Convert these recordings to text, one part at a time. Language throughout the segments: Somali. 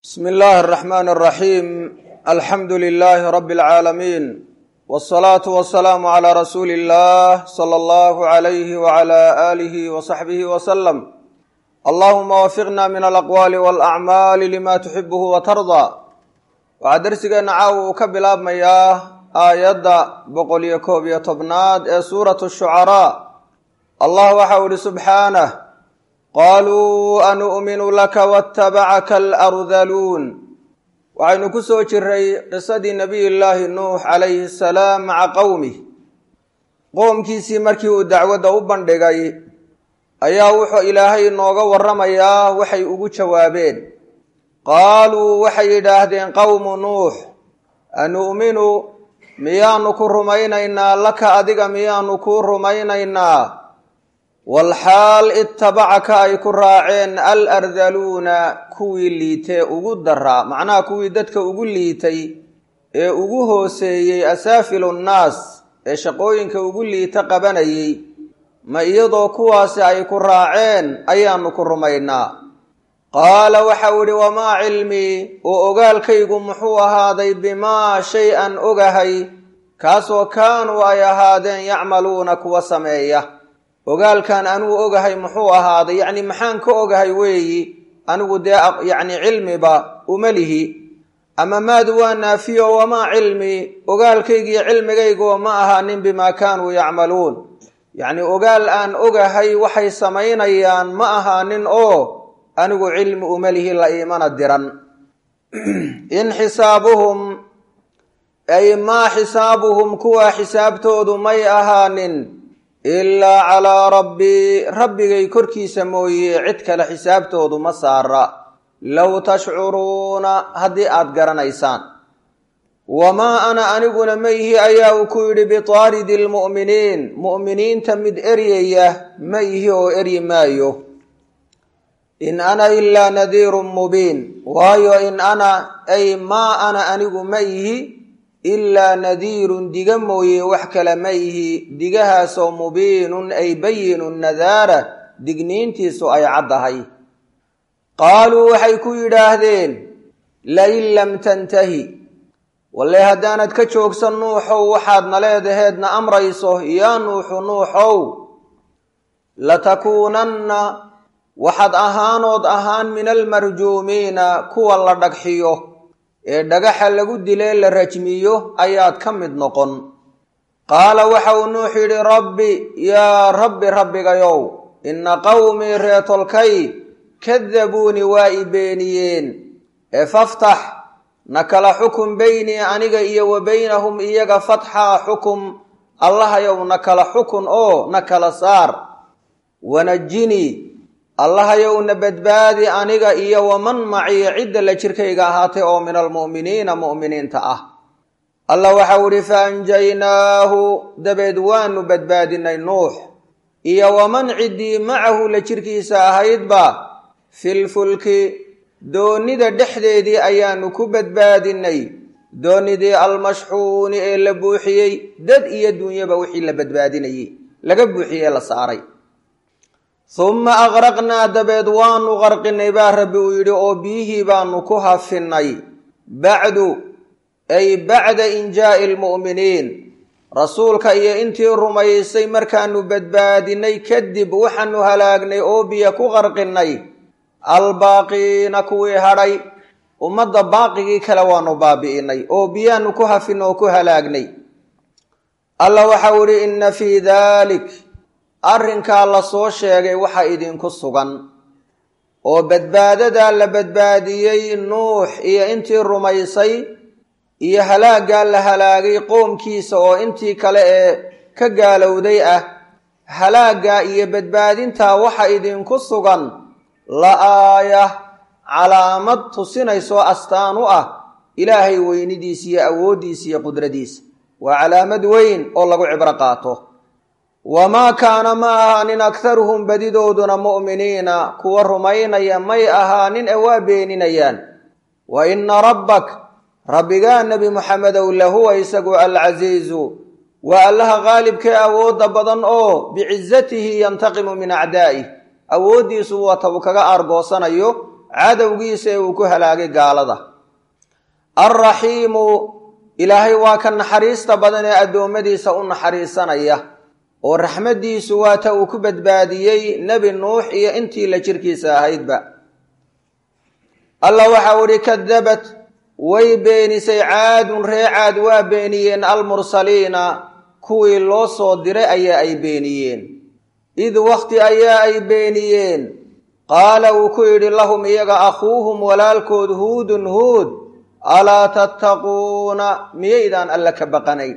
bsm اllahi الرحmn الرaxيim alxamdu لlh rb العaalamiin wالصlaaةu وaلsalaamu عlى rasuuli الlah slى اllah عlyh وعlى آlih وصaxbih وsلم allahuma wafiqna min alaqwaali wاlأcmaali lima tuxibh وtarضى waxaa dersigeena caawa uu ka bilaabmayaa aayadda boqol iyo koob iyo tobnaad ee suuraة الshucarاء allah waxau ihi subxaanه qaluu anu'minu laka watabacaka alardaluun waxaynu ku soo jiray qisadii nabiy llaahi nuux calayhi asalaam maca qowmih qoomkiisii markii uu dacwadda u bandhigay ayaa wuxuu ilaahay inooga warramayaa waxay ugu jawaabeen qaaluu waxay yidhaahdeen qowmu nuux anu'minu miyaanu ku rumaynaynaa laka adiga miyaanu kuu rumaynaynaa walxaal ittabacaka ay ku raaceen al ardaluuna kuwii liitee ugu daraa macnaha kuwii dadka ugu liitay ee ugu hooseeyey asaafilu nnaas ee shaqooyinka ugu liita qabanayay ma iyadoo kuwaasi ay ku raaceen ayaanu ku rumaynaa qaala waxau idhi wamaa cilmii oo ogaalkaygu muxuu ahaaday bimaa shay an ogahay kaasoo kaanuu ay ahaadeen yacmaluuna kuwa sameeya ogaalkan anuu ogahay muxuu ahaaday yacni maxaan ka ogahay weeyi anigu dee yacni cilmiba uma lihi ama maadu waa naafiyo wamaa cilmi ogaalkaygiiyo cilmigayguba ma ahaanin bimaa kaanuu yacmaluun yacni ogaal aan ogahay waxay samaynayaan ma ahaanin oo anigu cilmi uma lihi la iimana diran in xisaabuhum ay maa xisaabuhum kuwa xisaabtoodu may ahaanin ilaa calaa rabbii rabbigay korkiisa mooye cid kale xisaabtoodu ma saara low tashcuruuna haddii aad garanaysaan wamaa ana aniguna ma ihi ayaa uu ku yidhi bitaaridi lmu'miniin mu'miniinta mid eryaya ma ihi oo eryi maayo in ana ilaa nadiirun mubiin waayo in ana ay maa ana anigu ma ihi ilaa nadiirun diga mooye wax kale ma ihi digahaasoo mubiinun ay bayinun nadaara digniintiisu ay caddahay qaaluu waxay ku yidhaahdeen lain lam tantahi walle haddaanad ka joogsan nuuxow waxaadna leedaheedna amrayso yaa nuuxu nuuxow latakuunanna waxaad ahaanood ahaan min almarjuumiina kuwa la dhagxiyo ee dhagaxa lagu dilee la rajmiyo ayaad ka mid noqon qaala waxa uu nuux yidhi rabbi yaa rabbi rabbigayow inna qowmii reetolkay kadabuuni waa i beeniyeen ee faftax na kala xukum beynii aniga iyo wa beynahum iyaga fatxaa xukum allahayow na kala xukun oo na kala saar wanajinii allahayow na badbaadi aniga iyo waman maciya cidda la jirkayga ahaatay oo min almu'miniina mu'miniinta ah allah waxau idhi fa anjaynaahu dabeed waanu badbaadinay nuux iyo waman ciddii macahu la jirkiisa ahaydba filfulki doonnida dhexdeedii ayaanu ku badbaadinay doonnidii almashxuuni ee la buuxiyey dad iyo dunyaba wixii la badbaadinayey laga buuxiyey ee la saaray humma aqraqnaa dabeed waanu qarqinay baa rabbi uu yidhi oo biyihii baanu ku hafinnay bacdu ay bacda injaa'i almu'miniin rasuulka iyo intii rumaysay markaanu badbaadinay kadib waxaanu halaagnay oo biyo ku qarqinnay albaaqiina kuwii hadhay ummadda baaqigii kale waanu baabi'inay oo biyaanu ku hafinay oo ku halaagnay alla waxau idhi inna fii daalik arrinkaa la soo sheegay waxa idinku sugan oo badbaadadaa la badbaadiyey nuux iyo intii rumaysay iyo halaaggaa la halaagay qoomkiisa oo intii kale ee ka gaalowday ah halaaggaa iyo badbaadintaa waxa idinku sugan la aaya calaamad tusinaysoo astaan u ah ilaahay weynidiisa iyo awooddiisa iyo qudradiisa waa calaamad weyn oo lagu cibro qaato wamaa kaana ma ahaanin akharuhum badidooduna mu'miniina kuwa rumaynaya may ahaanin ee waa beeninayaan wa inna rabbak rabbigaa nebi muxamedow lahuwa isagu alcasiizu waa allaha qaalibkee awoodda badan oo bicizatihi yantaqimu min acdaa'ih awooddiisu wata uu kaga aargoosanayo cadowgiisa ee uu ku halaagay gaalada alraxiimu ilaahay waa ka naxariista badan ee addoommadiisa u naxariisanaya oo raxmaddiisu waa ta uu ku badbaadiyey nebi nuux iyo intii la jirkiisa ahaydba allah waxau idhi kadabat way beenisay caadun ree caad waa beeniyeen almursaliina kuwii loo soo diray ayaa ay beeniyeen id wakhti ayaa ay beeniyeen qaala wuu ku yidhi lahum iyaga akhuuhum walaalkood huudun huud alaa tattaquuna miyaydaan alle ka baqanayn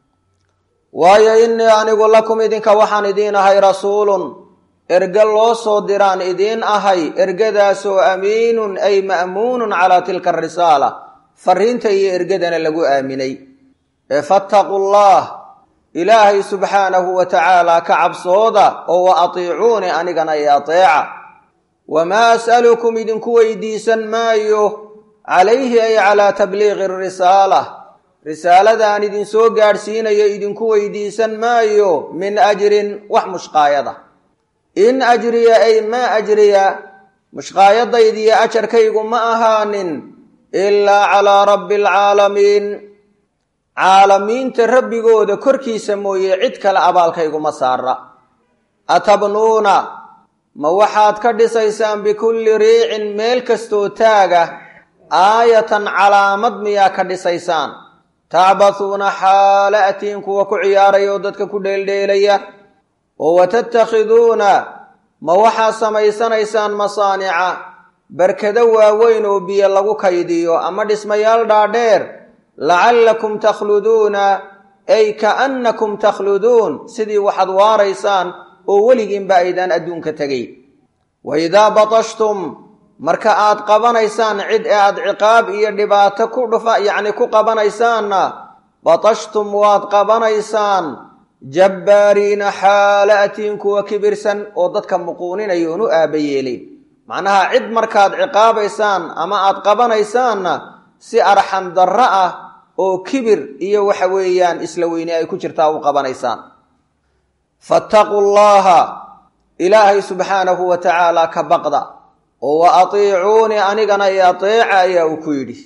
waayo innii anigu lakum idinka waxaan idiin ahay rasuulun erge loo soo diraan idiin ahay ergadaasoo amiinun ay ma'muunun calaa tilka arisaala fariinta iyo ergadana lagu aaminay ee fattaqu llah ilaahay subxaanahu wa tacaala ka cabsooda oo wa atiicuuni anigana i ateeca wamaa as'alukum idinku weydiisan maayo calayhi ay calaa tabliiqi risaala risaaladaan idinsoo gaadhsiinayo idinku weydiisan maayo min ajrin wax mushqaayada in ajriya ay maa ajriya mushqaayadaydiyo ajarkaygu ma ahaanin ilaa calaa rabbi alcaalamiin caalamiinta rabbigooda korkiisa mooye cid kale abaalkayguma saara atabnuuna ma waxaad ka dhisaysaan bikulli riicin meel kastoo taaga aayatan calaamad miyaa ka dhisaysaan tacbathuuna xaala atiin kuwa ku ciyaaraya oo dadka ku dheeldheelaya oo watattakhiduuna ma waxaad samaysanaysaan masaanica barkado waaweyn oo biyo lagu kaydiyo ama dhismayaal dhaadheer lacallakum takhluduuna ay kaannakum takhluduun sidii waxaad waaraysaan oo weligiinba aydaan adduunka tegay wa idaa batashtum marka aad qabanaysaan cid ee aad ciqaab iyo dhibaato ku dhufa yacni ku qabanaysaanna batashtum waad qabanaysaan jabbaariina xaala atiin kuwa kibirsan oo dadka muquuninaya oon u aaba yeelin macnaha cid markaad ciqaabaysaan ama aad qabanaysaanna si arxam darro ah oo kibir iyo waxa weeyaan isla weyne ay ku jirtaa u qabanaysaan fattaquu llaha ilaahay subxaanahu wa tacaala ka baqda oo wa atiicuuni anigana i ateeca ayaa uu ku yidhi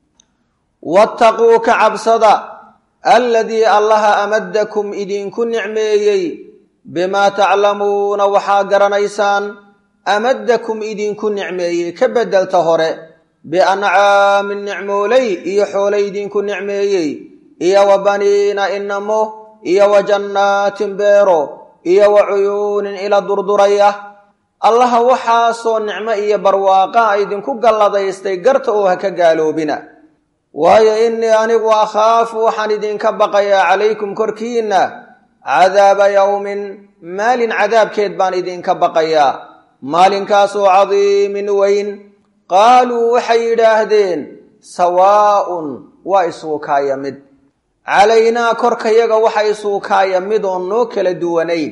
wattaquu ka cabsada alladii allaha amadakum idinku nicmeeyey bimaa taclamuuna waxaa garanaysaan amadakum idinku nicmeeyey ka beddelta hore biancaamin nicmooley iyo xoole idinku nicmeeyey iyo wa baniina inamo iyo wa jannaatin beero iyo wa cuyuunin ila durduraya allaha waxaasoo nicmo iyo barwaaqa idinku galladaystay garta oo ha ka gaaloobina waayo innii anigu akhaafu waxaan idinka baqayaa calaykum korkiinna cadaaba yowmin maalin cadaabkeed baan idinka baqayaa maalinkaasoo cadiimin weyn qaaluu waxay yidhaahdeen sawaa'un waa isuukaaya mid calaynaa korkayaga waxa isuukaaya mid oon noo kala duwanayn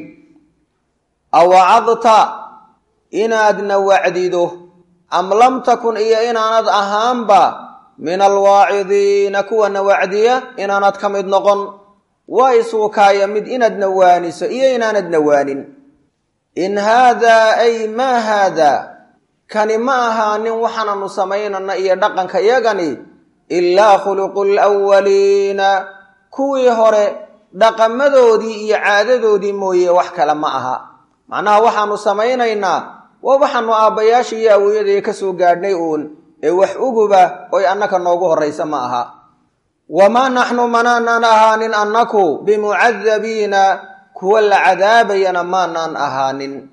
awacadta inaadna wacdido am lam takun iyo inaanad ahaanba min alwaacidiina kuwana wacdiya inaanad ka mid noqon waa isuukaaya mid inaadna waaniso iyo inaanadna waanin in haadaa ay maa haadaa kani ma ahaanin waxaananu samaynana iyo dhaqanka yagani ilaa khuluqu lwaliina kuwii hore dhaqamadoodii iyo caadadoodii mooye wax kale ma aha macnaha waxaanu samaynaynaa waa waxaanu aabbayaasha iyo awoyadaya ka soo gaadhnay uun ee wax uguba oy annaka noogu horraysa ma aha wamaa naxnu manaanaan ahaanin annaku bimucadabiina kuwa la cadaabayana maanaan ahaanin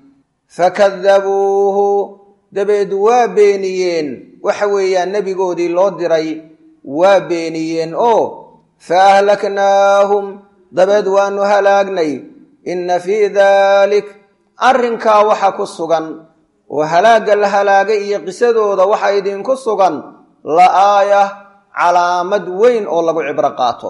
fakadabuuhu dabeed waa beeniyeen waxa weeyaan nebigoodii loo diray waa beeniyeen oo fa ahlaknaahum dabeed waanu halaagnay inna fii daalik arrinkaa waxa ku sugan oo halaagga la halaagay iyo qisadooda waxa idinku sugan la aaya calaamad weyn oo lagu cibro qaato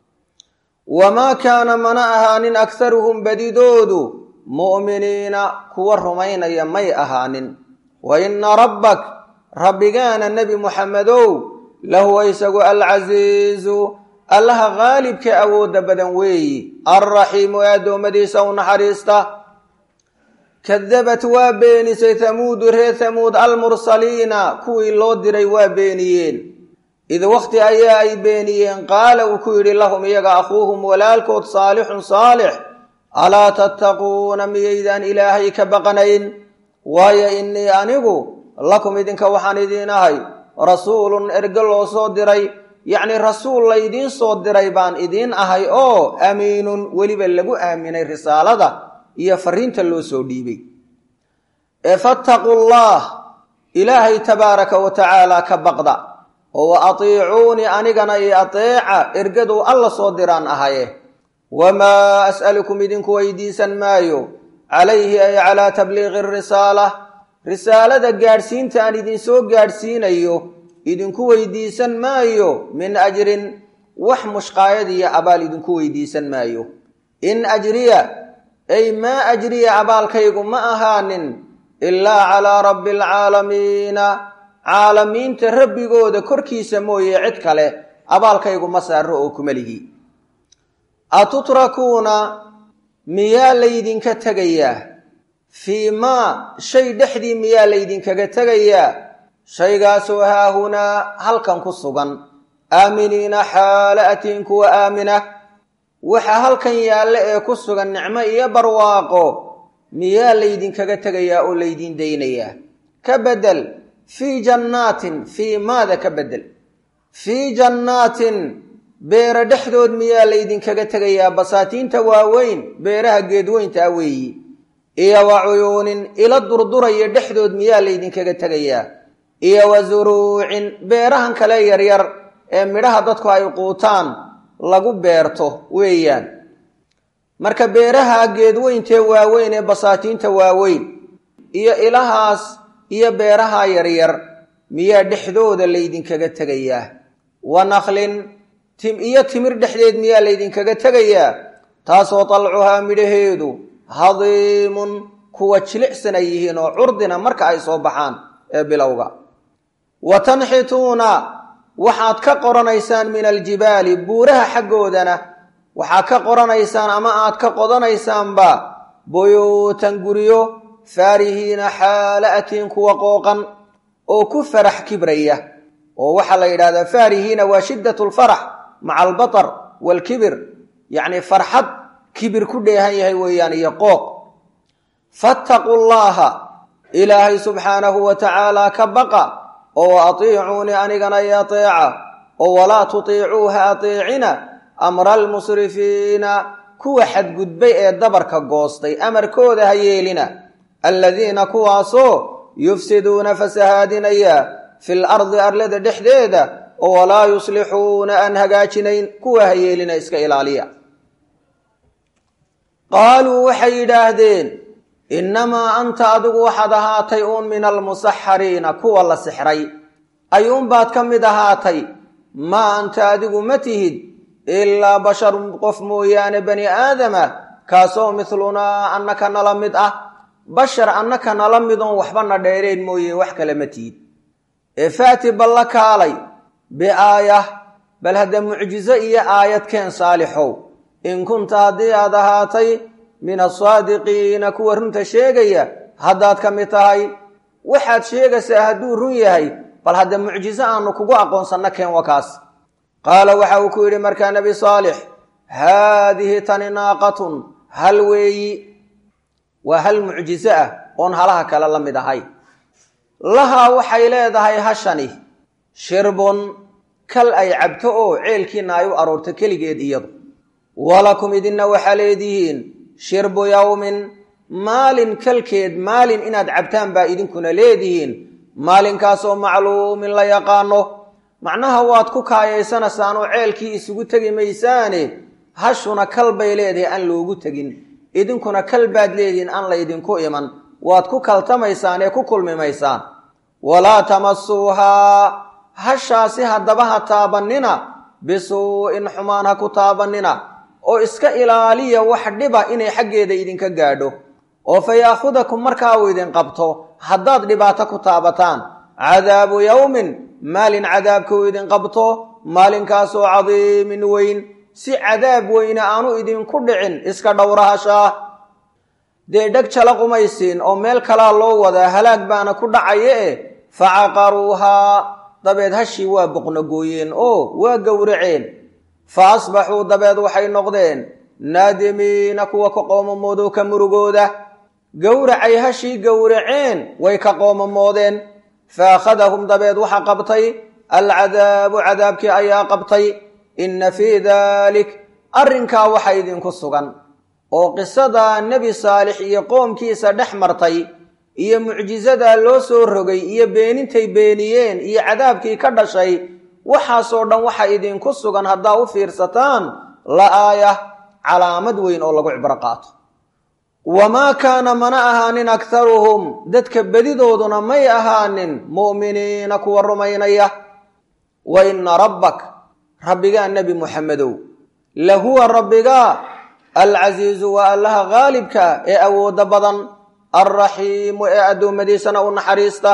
wamaa kaana mana ahaanin akharuhum badidoodu mu'miniina kuwa rumaynaya may ahaanin wa inna rabbak rabbigaana nebi muxamedow lahuwa isagu alcasiizu allaha qaalibka awoodda badan weeyi alraxiimu ee addoommadiisa u naxariista kadabat waa beenisay hamuudu reer hamuud almursaliina kuwii loo diray waa beeniyeen id wakhti ayaa ay beeniyeen qaala uu ku yidhi lahum iyaga akhuuhum walaalkood saalixun saalix alaa tattaquuna miyaydaan ilaahay ka baqanayn waayo innii anigu lakum idinka waxaan idiin ahay rasuulun erge loo soo diray yacnii rasuul laydiin soo diray baan idiin ahay oo amiinun weliba lagu aaminay risaalada iyo fariinta loo soo dhiibay ee fattaquu llah ilaahay tabaaraka wa tacaala ka baqda oo wa atiicuunii anigana io ateeca ergaduu alla soo diraan ahaye wamaa as'alukum idinku weydiisan maayo calayhi ay calaa tabliiqi risaala risaalada gaadhsiinta aan idinsoo gaadhsiinayo idinku weydiisan maayo min ajrin wax mushqaayad iyo abaal idinku weydiisan maayo in ajriya ay maa ajriya abaalkaygu ma ahaanin ilaa calaa rabbi alcaalamiina caalamiinta rabbigooda korkiisa mooye cid kale abaalkaygu ma saaro oo kuma lihi atutrakuuna miyaa laydinka tegayaa fii maa shay dhexdii miyaa laydinkaga tegayaa shaygaasoo haahunaa halkan ku sugan aaminiina xaala atiin kuwa aamina waxa halkan yaalla ee ku sugan nicmo iyo barwaaqo miyaa laydinkaga tegayaa oo laydiin daynayaa ka bedel fii jannaatin fii maada ka bedel fii jannaatin beera dhexdood miyaa laydinkaga tegayaa basaatiinta waaweyn beeraha geedweynta ah weeyi iyo wa cuyuunin ila durduraya dhexdood miyaa laydinkaga tegayaa iyo wa suruucin beerahan kale yaryar ee midhaha dadku ay quutaan lagu beerto weeyaan marka beeraha geedweyntee waaweyn ee basaatiinta waaweyn iyo ilahaas iyo beeraha yaryar miyaa dhexdooda laydinkaga tegayaa wa naklin iyo timir dhexdeed miyaa laydinkaga tegayaa taasoo dalcuhaa midhaheedu hadiimun kuwa jilicsan ay yihiin oo curdina marka ay soo baxaan ee bilowga wa tanxituuna waxaad ka qoranaysaan min aljibaali buuraha xaggoodana waxaad ka qoranaysaan ama aad ka qodanaysaanba buyuutan guryo faarihiina xaala atiin kuwa qooqan oo ku farax kibraya oo waxaa la yidhahdaa faarihiina waa shiddat lfarax maca albatar waalkibir yacni farxad kibir ku dheehan yahay weeyaan iyo qooq fattaquu llaaha ilaahay subxaanahu wa tacaala ka baqa oo atiicuunii anigana i ateeca oo walaa tutiicuuha ateecina amra almusrifiina kuwa xadgudbay ee dabarka goostay amarkooda ha yeelina alladiina kuwaasoo yufsiduuna fasahaadinaya fil ardi arlada dhexdeeda oo walaa yuslixuuna aan hagaajinayn kuwa ha yeelina iska ilaaliya qaaluu waxay yidhaahdeen innamaa anta adigu waxaad ahaatay uun min almusaxariina kuwa la sixray ayuunbaad ka mid ahaatay maa anta adigu ma tihid ilaa basharun qof mooyaane bani aadama kaasoo midlunaa annaka nala mid ah bashar annaka nala midoon waxbana dheereen mooye wax kale ma tihid ee faati balla kaalay biaayah bal hadda mucjizo iyo aayad keen saalixow in kunta haddii aad ahaatay min asaadiqiina kuwa runta sheegaya haddaad ka mid tahay waxaad sheegaysaa hadduu run yahay bal hadda mucjizo aanu kugu aqoonsanno keen wakaas qaala waxa uu ku yidhi markaa nebi saalix haadihi tani naaqatun hal weeyi waa hal mucjizo ah oon halaha kale la mid ahay lahaa waxay leedahay hashani shirbun kal ay cabto oo ceelkiina ay u aroorto keligeed iyadu walakum idinna waxaa leedihiin shirbu yowmin maalin kalkeed maalin inaad cabtaan baa idinkuna leedihiin maalinkaasoo macluumin la yaqaano macnaha waad ku kaayaysanaysaan oo ceelkii isugu tegi maysaane hashuna kal bay leedahay aan loogu tegin idinkuna kal baad leedihiin aan laydinku iman waad ku kaltamaysaan ee ku kulmimaysaan walaa tamasuuhaa hashaasi haddaba ha taabannina bisuu'in xumaan ha ku taabannina oo iska ilaaliya wax dhiba inay xaggeeda idinka gaadho oo fa yaakhudakum markaa uu idin qabto haddaad dhibaato ku taabataan cadaabu yowmin maalin cadaabka uu idin qabto maalinkaasoo cadiimin weyn si cadaab weyne aanu idinku dhicin iska dhowrahashaa dee dheg jala qumaysiin oo meel kalaa loo wadaa halaag baana ku dhacaya eh facaqaruuhaa dabeed hashii waa boqnogooyeen oo waa gowraceen fa asbaxuu dabeed waxay noqdeen naadimiina kuwa ka qoomamoodo ka murugooda gowracay hashii gowraceen way ka qoomamoodeen fa akhadahum dabeed waxa qabtay alcadaabu cadaabkii ayaa qabtay inna fii daalik arrinkaa waxa idinku sugan oo qisada nebi saalix iyo qoomkiisa dhex martay iyo mucjisadaa loo soo rogay iyo beenintay beeniyeen iyo cadaabkii ka dhashay waxaasoo dhan waxa idinku sugan haddaa u fiirsataan la aaya calaamad weyn oo lagu cibro qaato wamaa kaana mana ahaanin akharuhum dadka bedidooduna may ahaanin mu'miniina kuwa rumaynaya wa inna rabbak rabbigaa nebi muxamedow lahuwa rabbigaa alcasiizu waa allaha haalibka ee awoodda badan alraxiimu ee addoommadiisana u naxariista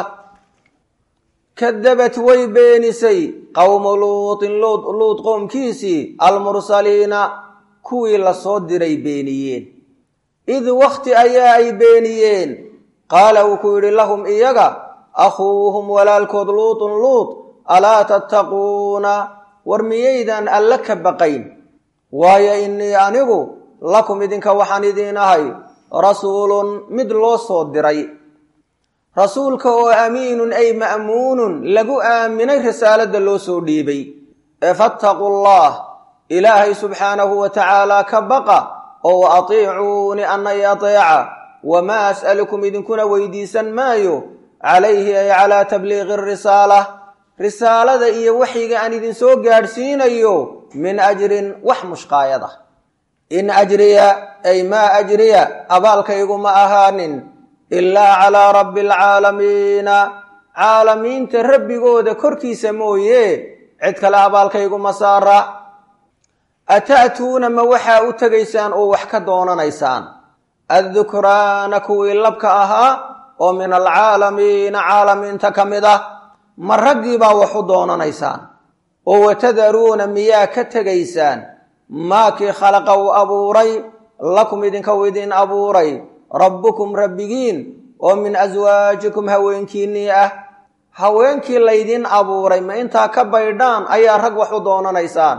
kadabat way beenisay qowmu luutin luud qoomkiisii almursaliina kuwii lasoo diray beeniyeen id wakhti ayaa ay beeniyeen qaala wuu ku yidhi lahum iyaga akhuuhum walaalkood luutun luut alaa tattaquuna war miyaydaan alle ka baqayn waayo innii anigu lakum idinka waxaan idiin ahay rasuulun mid loo soo diray rasuulka oo amiinun ay ma'muunun lagu aaminay risaaladda loo soo dhiibay ee fattaqu llah ilaahay subxaanahu wa tacaala ka baqa oo wa atiicuuni anna i ateeca wamaa as'alukum idinkuna weydiisan maayo calayhi ay calaa tabliiqi arisaala risaalada iyo waxyiga aan idinsoo gaadhsiinayo min ajrin wax mushqaayada in ajriya ay maa ajriya abaalkaygu ma ahaanin ilaa calaa rabbi alcaalamiina caalamiinta rabbigooda korkiisa mooye cid kale abaalkaygu ma saara ata'tuuna ma waxaa u tegaysaan oo wax ka doonanaysaan addukraana kuwii labka ahaa oo min alcaalamiina caalamiinta ka mid ah ma raggii baa wax u doonanaysaan oo watadaruuna miyaa ka tegaysaan maakii khalaqa uu abuuray lakum idinka u idin abuuray rabbukum rabbigiin oo min aswaajikum haweenkiinnii ah haweenkii laydin abuuray ma intaa ka baydhaan ayaa rag wax u doonanaysaan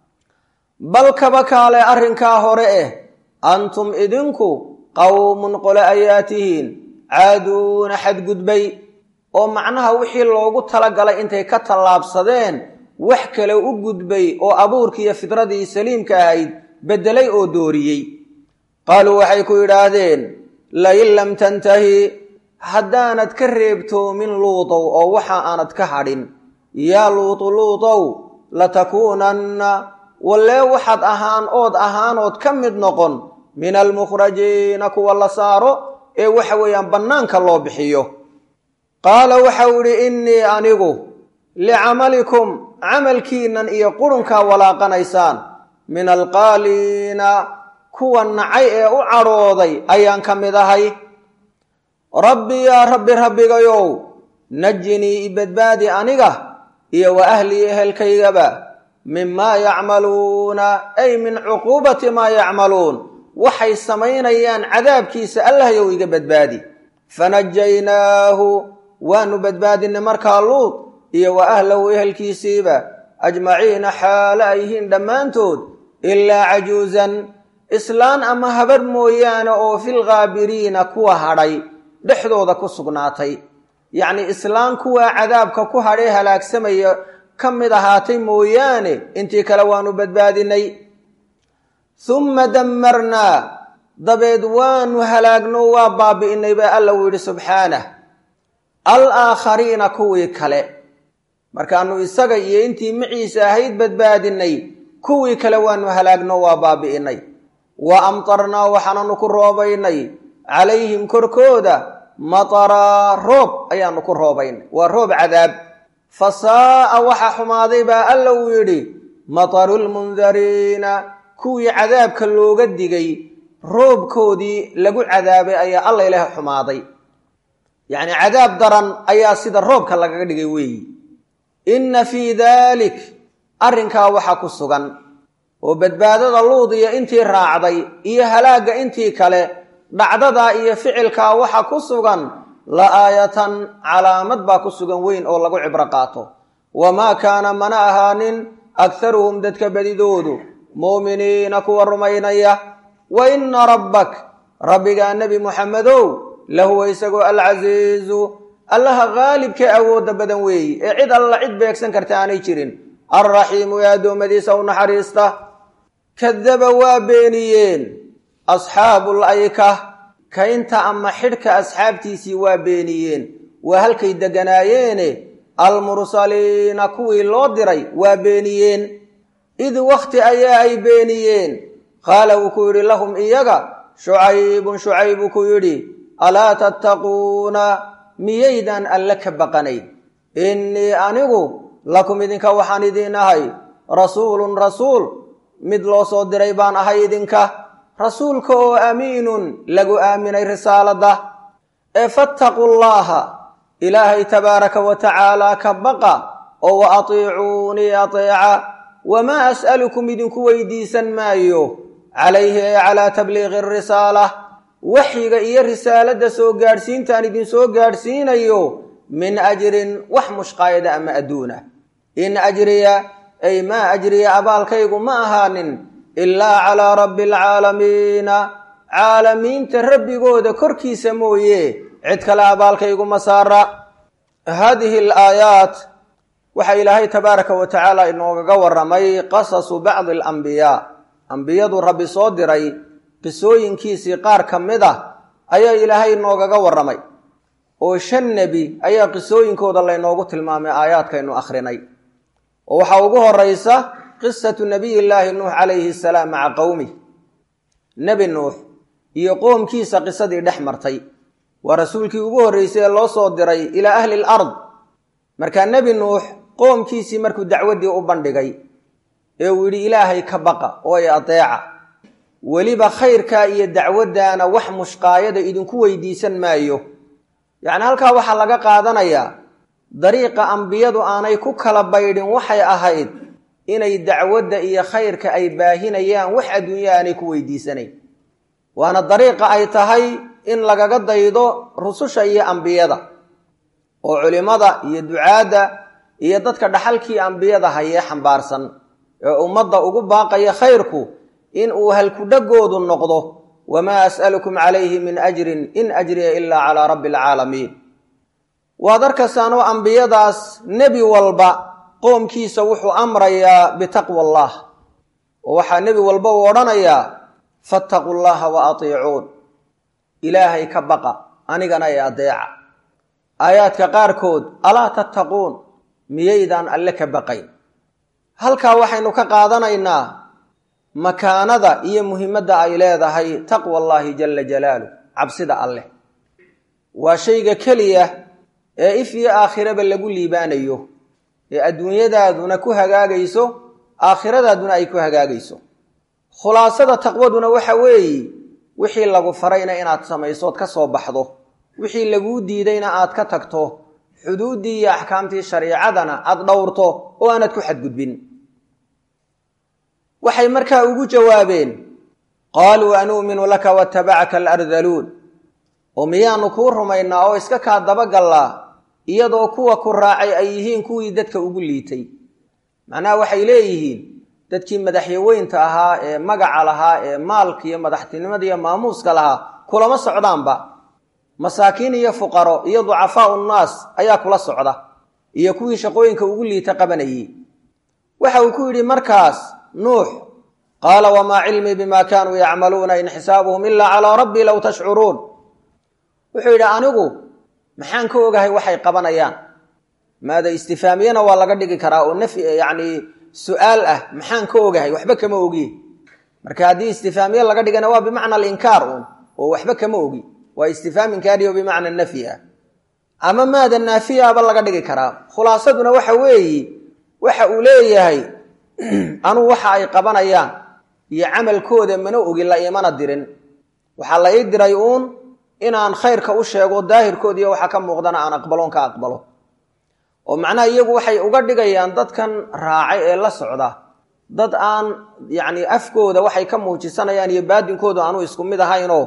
bal kaba kaale arrinkaa hore eh antum idinku qowmun qole ayaa tihiin caaduuna xadgudbay oo macnaha wixii loogu talagalay intay ka tallaabsadeen wax kale u gudbay oo abuurkiiyo fidradii saliimka ahayd beddelay oo dooriyey qaaluu waxay ku yidhaahdeen lain lam tantahi haddaanad ka reebtoomin luutow oo waxa aanad ka hadhin yaa luutu luutow latakuunanna wallee waxaad ahaan ood ahaanood ka mid noqon min almukhrajiina kuwa la saaro ee waxa weeyaan bannaanka loo bixiyo qaala waxau idhi innii anigu licamalikum camalkiinnan iyo qurunkaa walaaqanaysaan min alqaaliina kuwa nacay ee u cadhooday ayaan ka mid ahay rabbi yaa rabbi rabbigayow najinii ibadbaadi aniga iyo wa ahlii ehelkaygaba mimaa yacmaluuna ay min cuquubati maa yacmaluun waxay samaynayaan cadaabkiisa allahyow iga badbaadi fanajaynaahu waanu badbaadinay markaa luud iyo wa ahlahu ehelkiisiiba ajmaciina xaalo ay yihiin dhammaantood ilaa cajuusan islaan ama habarh mooyaane oo filghaabiriina kuwa hadhay dhexdooda ku sugnaatay yacnii islaan kuwaa cadaabka ku hadhee halaagsamaya ka mid ahaatay mooyaane intii kale waanu badbaadinay humma dammarnaa dabeed waanu halaagno waa baabi'inay baa alla uu yidhi subxaanah al aakhariina kuwii kale markaanu isaga iyo intii maciisa ahayd badbaadinay kuwii kale waanu halaagno waa baabi'inay wa amtarnaa waxaananu ku roobaynay calayhim korkooda mataraa roob ayaanu ku roobaynay waa roob cadaab fa saa'a waxa xumaaday baa alla uu yidhi matarulmundariina kuwii cadaabka looga digay roobkoodii lagu cadaabay ayaa alla ilaah xumaaday yacnii cadaab daran ayaa sida roobka lagaga dhigay weeyi inna fii daalik arrinkaa waxa ku sugan oo badbaadada luud iyo intii raacday iyo halaagga intii kale dhacdadaa iyo ficilkaa waxa ku sugan la aayatan calaamad baa ku sugan weyn oo lagu cibro qaato wamaa kaana mana ahaanin akharuhum dadka badidoodu mu'miniina kuwa rumaynaya wa inna rabbak rabbigaa nebi muxamedow lahuwa isagoo alcasiizu allaha qaalibkee awoodda badan weeyi ee cid alla cid beegsan karta aanay jirin alraxiimu ee addoommadiisa u naxariista kadaba waa beeniyeen asxaabul ayka kaynta ama xidhka asxaabtiisii waa beeniyeen waa halkay deganaayeene almursaliina kuwii loo diray waa beeniyeen id wakhti ayaa ay beeniyeen qaala wuu ku yidhi lahum iyaga shucaybun shucayb wuu ku yidhi alaa tattaquuna miyaydaan alle ka baqanayn innii anigu lakum idinka waxaan idiin ahay rasuulun rasuul mid loo soo diray baan ahay idinka rasuulka oo amiinun lagu aaminay risaaladda ee fattaquu llaaha ilaahay tabaaraka wa tacaalaa ka baqa oo wa atiicuunii ateeca wamaa as'alukum idinku weydiisan maayo calayhi ee calaa tabliiqi arisaala waxyiga iyo risaaladda soo gaadhsiintaan idinsoo gaadhsiinayo min ajrin wax mushqaayada ama adduuna in ajriya ay maa ajriya abaalkaygu ma ahaanin ilaa calaa rabbi alcaalamiina caalamiinta rabbigooda korkiisa mooye cid kale abaalkaygu ma saara haadihi alaayaat waxaa ilaahay tabaaraka wa tacaala inoogaga warramay qasasu bacdi alambiyaa ambiyadu rabbi soo diray qisooyinkiisii qaar ka mid ah ayaa ilaahay inoogaga warramay oo shan nebi ayaa qisooyinkooda laynoogu tilmaamay aayaadkaynu akhrinay oo waxaa ugu horaysa qisatu nabiyillaahi nuux calayhi salaam maca qowmih nebi nuux iyo qoomkiisa qisadii dhex martay waa rasuulkii ugu horreysay ee loo soo diray ilaa ahli l ard markaa nebi nuux qoomkiisii markuu dacwaddii u bandhigay ee uu yidhi ilaahay ka baqa oo ay adeeca weliba khayrkaa iyo dacwaddaana wax mushqaayada idinku weydiisan maayo yacni halkaa waxaa laga qaadanayaa dariiqa ambiyadu aanay ku kala baydhin waxay ahayd inay dacwadda iyo khayrka ay baahinayaan wax adduunya aanay ku weydiisanayn waana dariiqa ay tahay in lagaga daydo rususha iyo ambiyada oo culimmada iyo ducaadda iyo dadka dhaxalkii ambiyada hayee xambaarsan ee ummadda ugu baaqaya khayrku in uu halkudhagoodu noqdo wamaa as'alukum calayhi min ajrin in ajriya ilaa calaa rabbi alcaalamiin waad arkaysaanoo ambiyadaas nebi walba qoomkiisa wuxuu amrayaa bitaqwa allah oo waxaa nebi walba uu odhanayaa fattaquu llaha wa atiicuun ilaahay ka baqa anigana ee adeeca aayaadka qaarkood alaa tattaquun miyaydaan alle ka baqayn halkaa waxaynu ka qaadanaynaa makaanada iyo muhimadda ay leedahay taqwa allaahi jalla jalaaluh cabsida alleh waa shayga keliya ee if iyo aakhiraba lagu liibaanayo ee adduunyadaaduna ku hagaagayso aakhiradaaduna ay ku hagaagayso khulaasada taqwaduna waxa weeye wixii lagu farayna inaad samaysood ka soo baxdo wixii laguu diidayna aad ka tagto xuduuddii iyo axkaamtii shariicadana aad dhowrto oo aanad ku xadgudbin waxay markaa ugu jawaabeen qaaluu anu'minu laka watabacaka alardaluun oo miyaanu kuu rumaynaa oo iska kaa dabagallaa iyadoo kuwa ku raacay ay yihiin kuwii dadka ugu liitay macnaha waxay leeyihiin dadkii madaxyaweynta ahaa ee magaca lahaa ee maalka iyo madaxtinimada iyo maamuuska lahaa kulama socdaanba masaakiin iyo fuqaro iyo ducafaau nnaas ayaa kula socda iyo kuwii shaqooyinka ugu liita qabanayey waxa uu ku yidhi markaas nuux qaala wamaa cilmii bima kaanuu yacmaluuna in xisaabuhum ilaa calaa rabbii low tashcuruun wuxuu yidhi anigu maxaan ka ogahay waxay qabanayaan maada istifaamiyana waa laga dhigi karaa oo nafyi yacni su-aal ah maxaan ka ogahay waxba kama ogi marka haddii istifaamiye laga dhigana waa bimacna alinkaar uun oo waxba kama ogi waa istifaam inkaariyo bimacna nafyi ah ama maada naafiyaaba laga dhigi karaa khulaasaduna waxa weeyi waxa uu leeyahay anuu waxa ay qabanayaan iyo camalkooda mana ogin la imana dirin waxaa la ii diray uun inaan khayrka u sheego daahirkood iyo waxa ka muuqdana aan aqbaloon ka aqbalo oo macnaha iyagu waxay uga dhigayaan dadkan raacay ee la socda dad aan yacni afkooda waxay ka muujisanayaan iyo baadinkooda aanu isku mid ahaynoo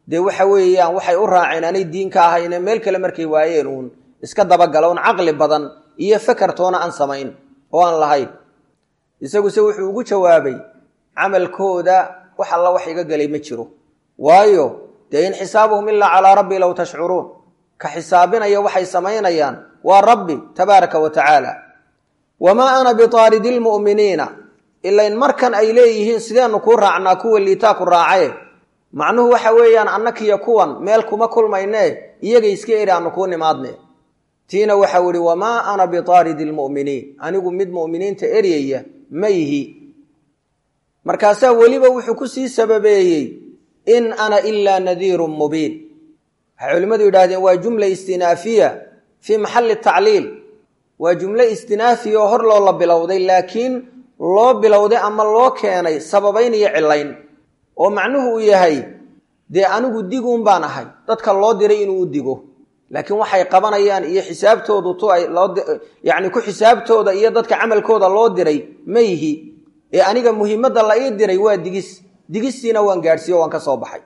dee waxa weeyaan waxay u raaceen anay diin ka ahayne meel kale markay waayeen uun iska dabagala un caqli badan iyo fakartoona aan samayn oo aan lahayn isaguse wuxuu ugu jawaabay camalkooda wax alla wax iga gelay ma jiro waayo dee in xisaabuhum ilaa calaa rabbi low tashcuruun ka xisaabinaya waxay samaynayaan waa rabbi tabaaraka wa tacaala wamaa ana bitaaridi lmu'miniina ilain markan ay leeyihiin sideenu kuu raacnaa kuwa liitaa ku raacaye macnuhu waxa weeyaan annakiyo kuwan meel kuma kulmaynee iyaga iska eri aanu kuu nimaadne tiina waxau ihi wamaa ana bitaaridi lmu'miniin anigu mid mu'miniinta eryaya ma yihi markaasaa weliba wuxuu ku sii sababeeyey in ana ilaa nadiirun mubiin waxay culimmadu yidhahdeen waa jumla istinaafiya fii maxalli tacliil waa jumlo istinaafiya oo hor loo la bilowday laakiin loo bilowday ama loo keenay sababayn iyo cilayn oo macnuhu uu yahay dee anigu diguun baan ahay dadka loo diray inuu u digo laakiin waxay qabanayaan iyo xisaabtoodu tu ay loo yacni ku xisaabtooda iyo dadka camalkooda loo diray ma yihi ee aniga muhiimadda la ii diray waa digis digistiina waan gaadhsiiyo waan ka soo baxay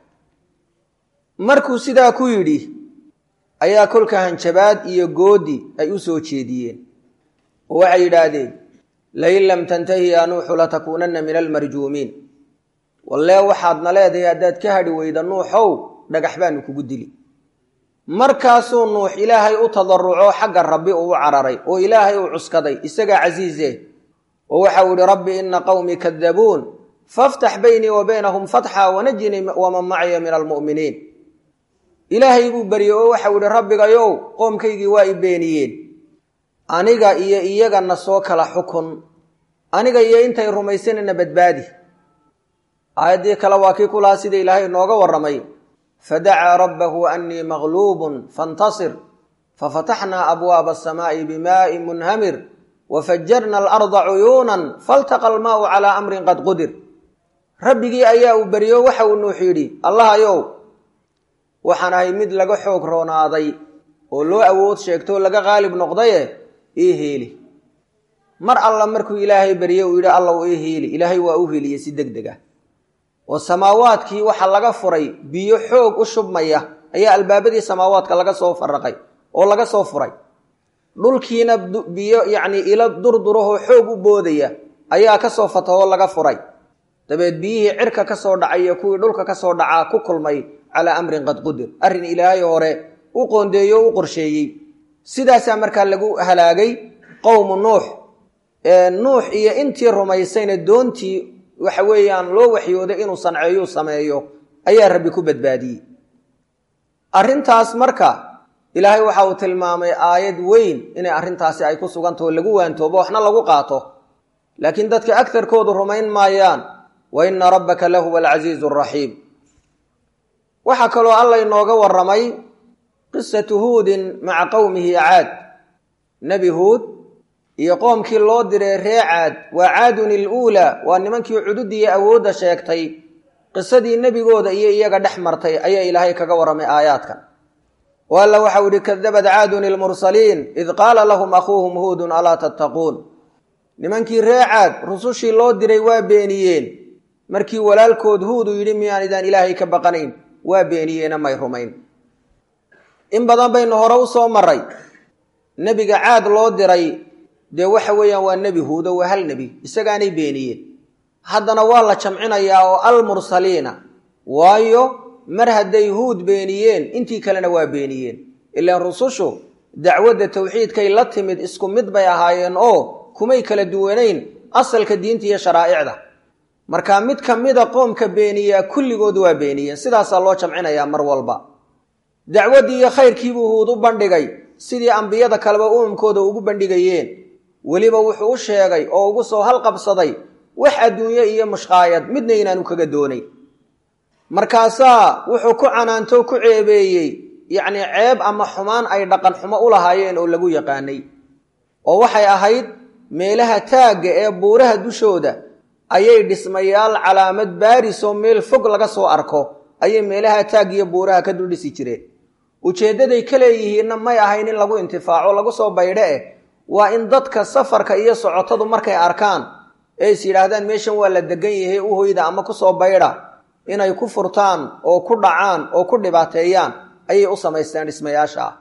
markuu sidaa ku yidhi ayaa kolka hanjabaad iyo goodi ay u soo jeediyeen oo waxay yidhaahdeen lain lam tantahi yaa nuuxu latakuunanna min almarjuumiin wallee waxaadna leedahay haddaad ka hadhi weyda nuuxow dhagax baanu kugu dili markaasuu nuux ilaahay u tadaruco xagga rabbi uu u cararay oo ilaahay uu cuskaday isagaa casiize oo waxau yihi rabbi ina qowmii kadabuun faftax baynii wa baynahum fatxa wanajinii waman macya min almu'miniin ilaahay buu beryey oo waxau yihi rabbigayow qoomkaygii waa i beeniyeen aniga iyo iyagana soo kala xukun aniga iyo intay rumaysanayna badbaadi aayaddii kale waa kii kulahaa sida ilaahay inooga warramay fadacaa rabbahu annii maqluubun fantasir fafataxnaa abwaaba asamaa'i bimaa'in munhamir wafajarna alarda cuyuunan faltaqa almaa'u calaa amrin qad qudir rabbigii ayaa uu beryo waxa uu nuux yidhi allahayow waxaan ahay mid laga xoog roonaaday oo loo awood sheegtoo laga qaalib noqdaye ii heeli mar alla markuu ilaahay berye uu yidhi alla u ii heeli ilaahay waa u heliyey si deg deg ah oo samaawaadkii waxa laga furay biyo xoog u shubmaya ayaa albaabadii samaawaadka laga soo faraqay oo laga soo furay dhulkiina biyo yacnii ilo durdurahoo xoog u boodaya ayaa kasoo fatahoo laga furay dabeed biyihii cirka ka soo dhacay iyo kuwii dhulka ka soo dhacaa ku kulmay calaa amrin qad qudir arrin ilaahay hore u qoondeeyo o u qorsheeyey sidaasaa markaa lagu halaagay qowmu nuux nuux iyo intii rumaysayna doontii waxa weeyaan loo waxyooday inuu sanceeyuu sameeyo ayaa rabbi ku badbaadiyey arrintaas marka ilaahay waxa uu tilmaamay aayad weyn inay arrintaasi ay ku sugantaho lagu waantoobo waxna lagu qaato laakiin dadka agtarkoodu rumayn maayaan wa ina rabbaka lahuwa alcasiizu araxiim waxaa kaloo alla inooga warramay qisatu huudin maca qowmihi caad nebi huud iyo qoomkii loo diray ree caad waa caadun iluulaa waa nimankii cududiiyo awoodda sheegtay qisadii nebigooda iyo iyaga dhex martay ayaa ilaahay kaga warramay aayaadkan oo alla waxau ihi kadabad caadun ilmursaliin id qaala lahum akhuuhum huudun alaa tattaquun nimankii ree caad rusushii loo diray waa beeniyeen markii walaalkood huud uu yidhi miyaan idaan ilaahay ka baqanayn waa beeniyeena may rumayn in badan baynu hore u soo maray nebiga caad loo diray dee waxa weeyaan waa nebi huudo waa hal nebi isagaanay beeniyeen haddana waa la jamcinayaa oo almursaliina waayo mar hadday huud beeniyeen intii kalena waa beeniyeen ilaan rusushu dacwadda tawxiidkay la timid isku mid bay ahaayeen oo kumay kala duwanayn asalka diinta iyo sharaa'icda marka mid ka mida qoomka beeniyaa kulligood waa beeniyeen sidaasaa loo jamcinayaa mar walba dacwaddii iyo khayrkiibuu huud u bandhigay sidii ambiyada kaleba umamkooda ugu bandhigayeen weliba wuxuu u sheegay oo ugu soo halqabsaday wax adduunye iyo mushqaayad midna inaanu kaga doonayn markaasaa wuxuu ku canaanto ku ceebeeyey yacnii ceeb ama xumaan ay dhaqan xumo u lahaayeen oo lagu yaqaanay oo waxay ahayd meelaha taagga ee buuraha dushooda ayay dhismayaal calaamad baarisoo meel fog laga soo arko ayay meelaha taag iyo buuraha ka dul dhisi jireen ujeeddaday ka leeyihiinna may ahayn in lagu intifaaco lagu soo baydhe eh waa in dadka safarka iyo socotadu markay arkaan ee is yidhaahdaan meeshan waa la degan yahay u hoyda ama kusoo baydha inay ku furtaan oo ku dhacaan oo ku dhibaateeyaan ayay u samaysteen dhismayaasha ah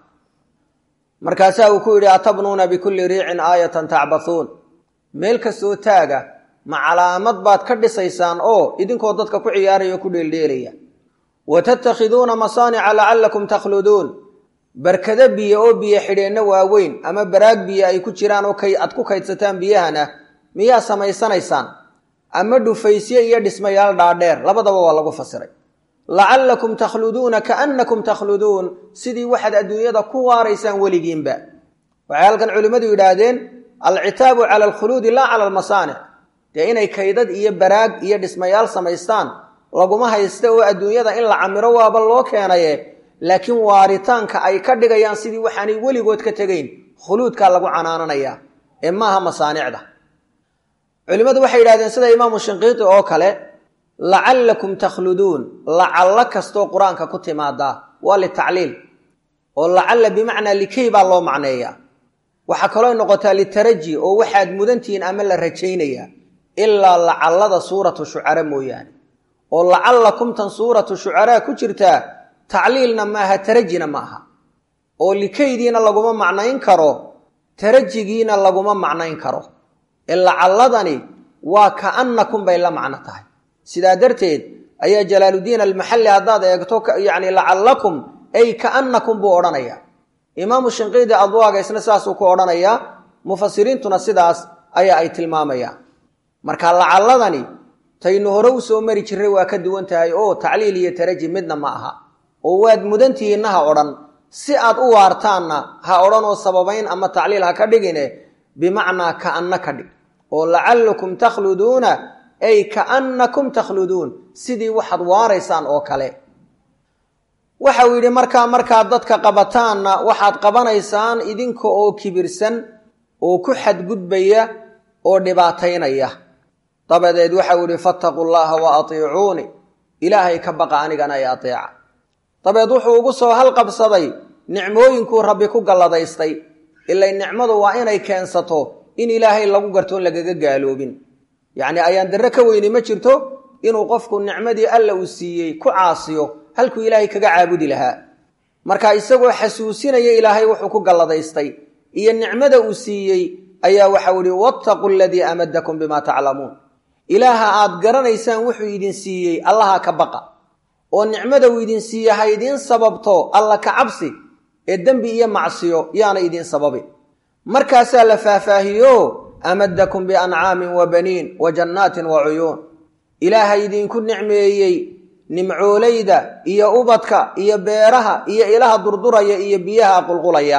markaasaa uu ku yidhi atabnuuna bikulli riicin aayatan tacbathuun meel kastoo taaga ma calaamad baad ka dhisaysaan oo idinkoo dadka ku ciyaaraya o ku dheeldheelaya wa tattakhiduuna masaanica lacallakum takhluduun barkado biyo oo biyo xidheenno waaweyn ama baraag biyo ay ku jiraan oo aad ku kaydsataan biyahana miyaa samaysanaysaan ama dhufaysye iyo dhismayaal dhaadheer labadaba waa lagu fasiray lacallakum takhluduuna kaannakum takhluduun sidii waxaad adduunyada ku waaraysaan weligiinba waxay halkan culimmadu yidhaahdeen alcitaabu cala alkhuluudi laa cala almasaanic dee inay kaydad iyo baraag iyo dhismayaal samaystaan laguma haysta oo adduunyada in la camiro waaba loo keenaye laakiin waaritaanka ay ka dhigayaan sidii waxaanay weligood ka tegayn khuluudkaa lagu canaananayaa ee maaha masaanicda culimmadu waxay yidhahdeen sida imaamu shinqiiti oo kale lacallakum takhluduun lacallo kastoo qur-aanka ku timaadaa waa litacliil oo lacalla bimacnaa likey baa loo macneeyaa waxaa kaloo noqotaa litaraji oo waxaad mudantihiin ama la rajaynayaa ilaa lacallada suuratu shucara mooyaane oo lacallakumtan suuratu shucaraa ku jirtaa tacliilna maaha tarajina ma aha oo likeydiina laguma macnayn karo tarajigiina laguma macnayn karo ee lacalladani waa kaannakum bay la macno tahay sidaa darteed ayaa jalaaluddiin almaxalli haddaad eegto yacni lacallakum ay kaannakum buu odhanayaa imaamu shinqiidi adwaaga isna saasuu ku odhanayaa mufasiriintuna sidaas ayaa ay tilmaamayaan marka lacalladani taynu hore u soo mari jirray waa ka duwan tahay oo tacliil iyo taraji midna ma aha oo waad mudantihiinna ha odhan si aad u waartaanna ha odhan oo sababayn ama tacliil ha ka dhigine bimacnaa kaanna ka dhig oo lacallakum takhluduuna ay kaannakum takhluduun sidii waxaad waaraysaan oo kale waxa uu yidhi markaa markaad dadka qabataanna waxaad qabanaysaan idinka oo kibirsan oo ku xadgudbaya oo dhibaataynaya dabadeed waxau yidhi fattaquu llaha wa atiicuuni ilaahay ka baqa anigana ay ateeca dabeed wuxuu ugu soo halqabsaday nicmooyinkuu rabbi ku galladaystay ilay nicmadu waa inay keensato in ilaahay lagu gartoon lagaga gaaloobin yacni ayaan darre ka weyni ma jirto inuu qofku nicmadii alla uu siiyey ku caasiyo halkuu ilaahay kaga caabudi lahaa marka isagoo xasuusinaya ilaahay wuxuu ku galladaystay iyo nicmada uu siiyey ayaa waxau ihi wattaquu aladii amadakum bimaa taclamuun ilaaha aad garanaysaan wuxuu idin siiyey allaha ka baqa oo nicmada uu idin siiye ha idiin sababto alla ka cabsi ee dembi iyo macsiyo yaana idiin sababin markaasaa la faahfaahiyo amadakum biancaamin wa baniin wa jannaatin wa cuyuun ilaaha idinku nicmeeyey nimcoolayda iyo ubadka iyo beeraha iyo ilaha durduraya iyo biyaha qulqulaya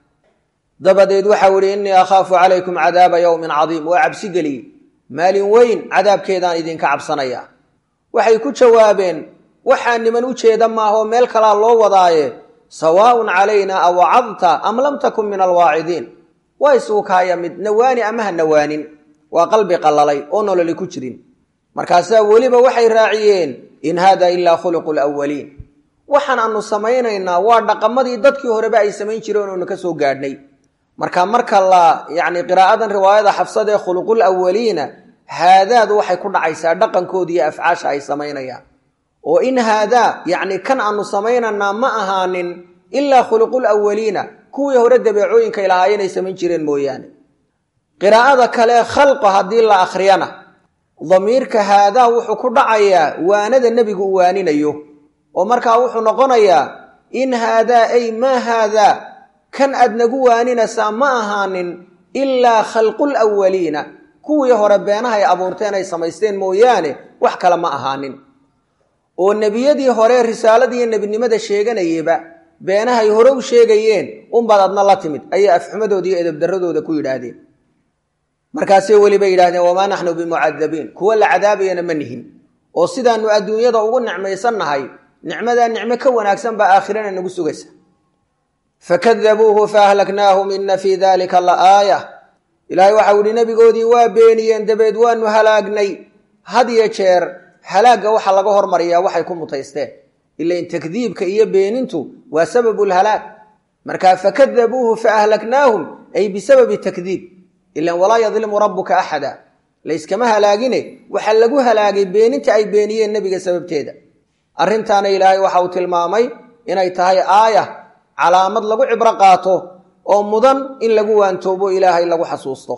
dabadeed waxau ihi innii akhaafu calaykum cadaaba yowmin cadiim waa cabsi geliye maalin weyn cadaabkeedaan idinka cabsanaya waxay ku jawaabeen waxaa niman u jeeda maahoo meel kalaa loo wadaaye sawaaun calayna awacadta am lam takun min alwaacidiin waa isugu kaaya mid nawaani ama ha nawaanin waa qalbi qallalay oo nololi ku jirin markaasaa weliba waxay raaciyeen in haada ilaa khuluqu lwaliin waxaan aanu samaynaynaa waa dhaqamadii dadkii horeba ay samayn jireen oonu ka soo gaadhnay marka marka la yacni qiraa'adan riwaayada xafsad ee khuluqul awaliina haadaadu waxay ku dhacaysaa dhaqankooda iyo afcaasha ay samaynayaan oo in haadaa yacni kan aanu samaynaynaa ma ahaanin ilaa khuluqul awaliina kuwii hore dabeecooyinka lahaayeen ay samayn jireen mooyaane qiraa'ada kale khalqa haddii la akhriyana damiirka haadaa wuxuu ku dhacayaa waanada nebigu uu waaninayo oo markaa wuxuu noqonayaa in haadaa ay maa haadaa kan aad nagu waaninaysaa ma ahaanin ilaa khalqul awaliina kuwii hore beenaha ay abuurteen ay samaysteen mooyaane wax kale ma ahaanin oo nebiyadii hore risaaladiiyo nebinimada sheeganayeba beenahay hore u sheegayeen unbaad adna la timid ayay afxumadooda iyo edabdaradooda ku yidhaahdeen markaasay weliba yidhahdeen wamaa naxnu bimucadabiin kuwa la cadaabayana ma nihin oo sidaanu adduunyada ugu nicmaysannahay nicmadaa nicmo ka wanaagsan baa aakhirana nagu sugaysa fakadabuuhu faahlaknaahum ina fii dalika la aaya ilaahay waxau yihi nebigoodii waa beeniyeen dabeed waanu halaagnay had iyo jeer halaagga waxaa laga hormariyaa waxay ku mutaysteen ilain takdiibka iyo beenintu waa sababu lhalaag markaa fakadabuuhu faahlaknaahum ay bisababi takdiib ilan walaa yadlimu rabbuka axada layskama halaagine waxaa lagu halaagay beeninta ay beeniyeen nebiga sababteeda arrintaana ilaahay waxa uu tilmaamay inay tahay aaya calaamad lagu cibro qaato oo mudan in lagu waantoobo ilaahay lagu xasuusto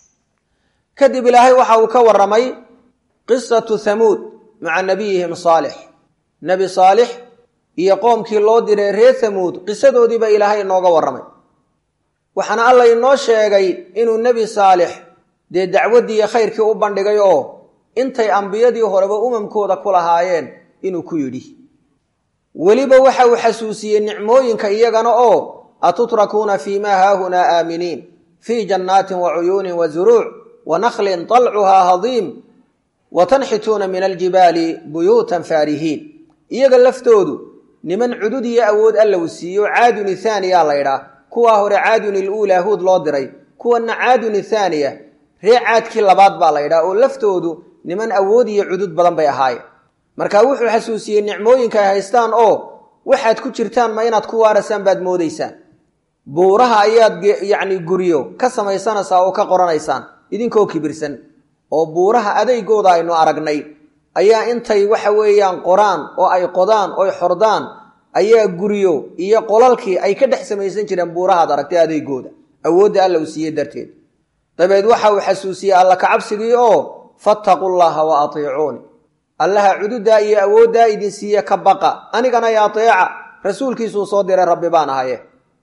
kadib ilaahay waxa uu ka warramay qisatu hamuud maca nabiyihim saalix nebi saalix iyo qoomkii loo diray reer hamuud qisadoodiiba ilaahay inooga warramay waxaana alla inoo sheegay inuu nebi saalix dee dacwaddii iyo khayrkii u bandhigay oo intay ambiyadii horeba umamkooda ku lahaayeen inuu ku yidhi weliba waxa uu xasuusiyey nicmooyinka iyagana oo atutrakuuna fii maa haahunaa aaminiin fii jannaatin wa cuyuunin wa zuruuc wa nakhlin talcuhaa hadiim wa tanxituuna min aljibaali buyuutan faarihiin iyaga laftoodu niman cudud iyo awood alla uu siiyo caadun ithaaniya laydhaa kuwaa hore caadun iluulaa huud loo diray kuwana caadun ithaaniya ree caadkii labaad baa laydhaa oo laftoodu niman awood iyo cudud badan bay ahaayeen marka wuxuu xasuusiyey nicmooyinka ay haystaan oo waxaad ku jirtaan ma inaad ku waarasaan baad moodaysaan buuraha ayaad yacni guryo ka samaysanaysaa oo ka qoranaysaan idinkoo kibirsan oo buuraha adeygooda aynu aragnay ayaa intay waxa weeyaan qoraan oo ay qodaan oy xordaan ayaa guryo iyo qolalkii ay ka dhex samaysan jireen buurahaad aragtay adeygooda awoodda alla uu siiyey darteed dabeed waxa uu xasuusiyey alla kacabsigii oo fattaqu llaha wa atiicuuni allaha cududaa iyo awooddaa idin siiye ka baqa anigana y ateeca rasuulkiisuu soo diray rabbi baan ahaye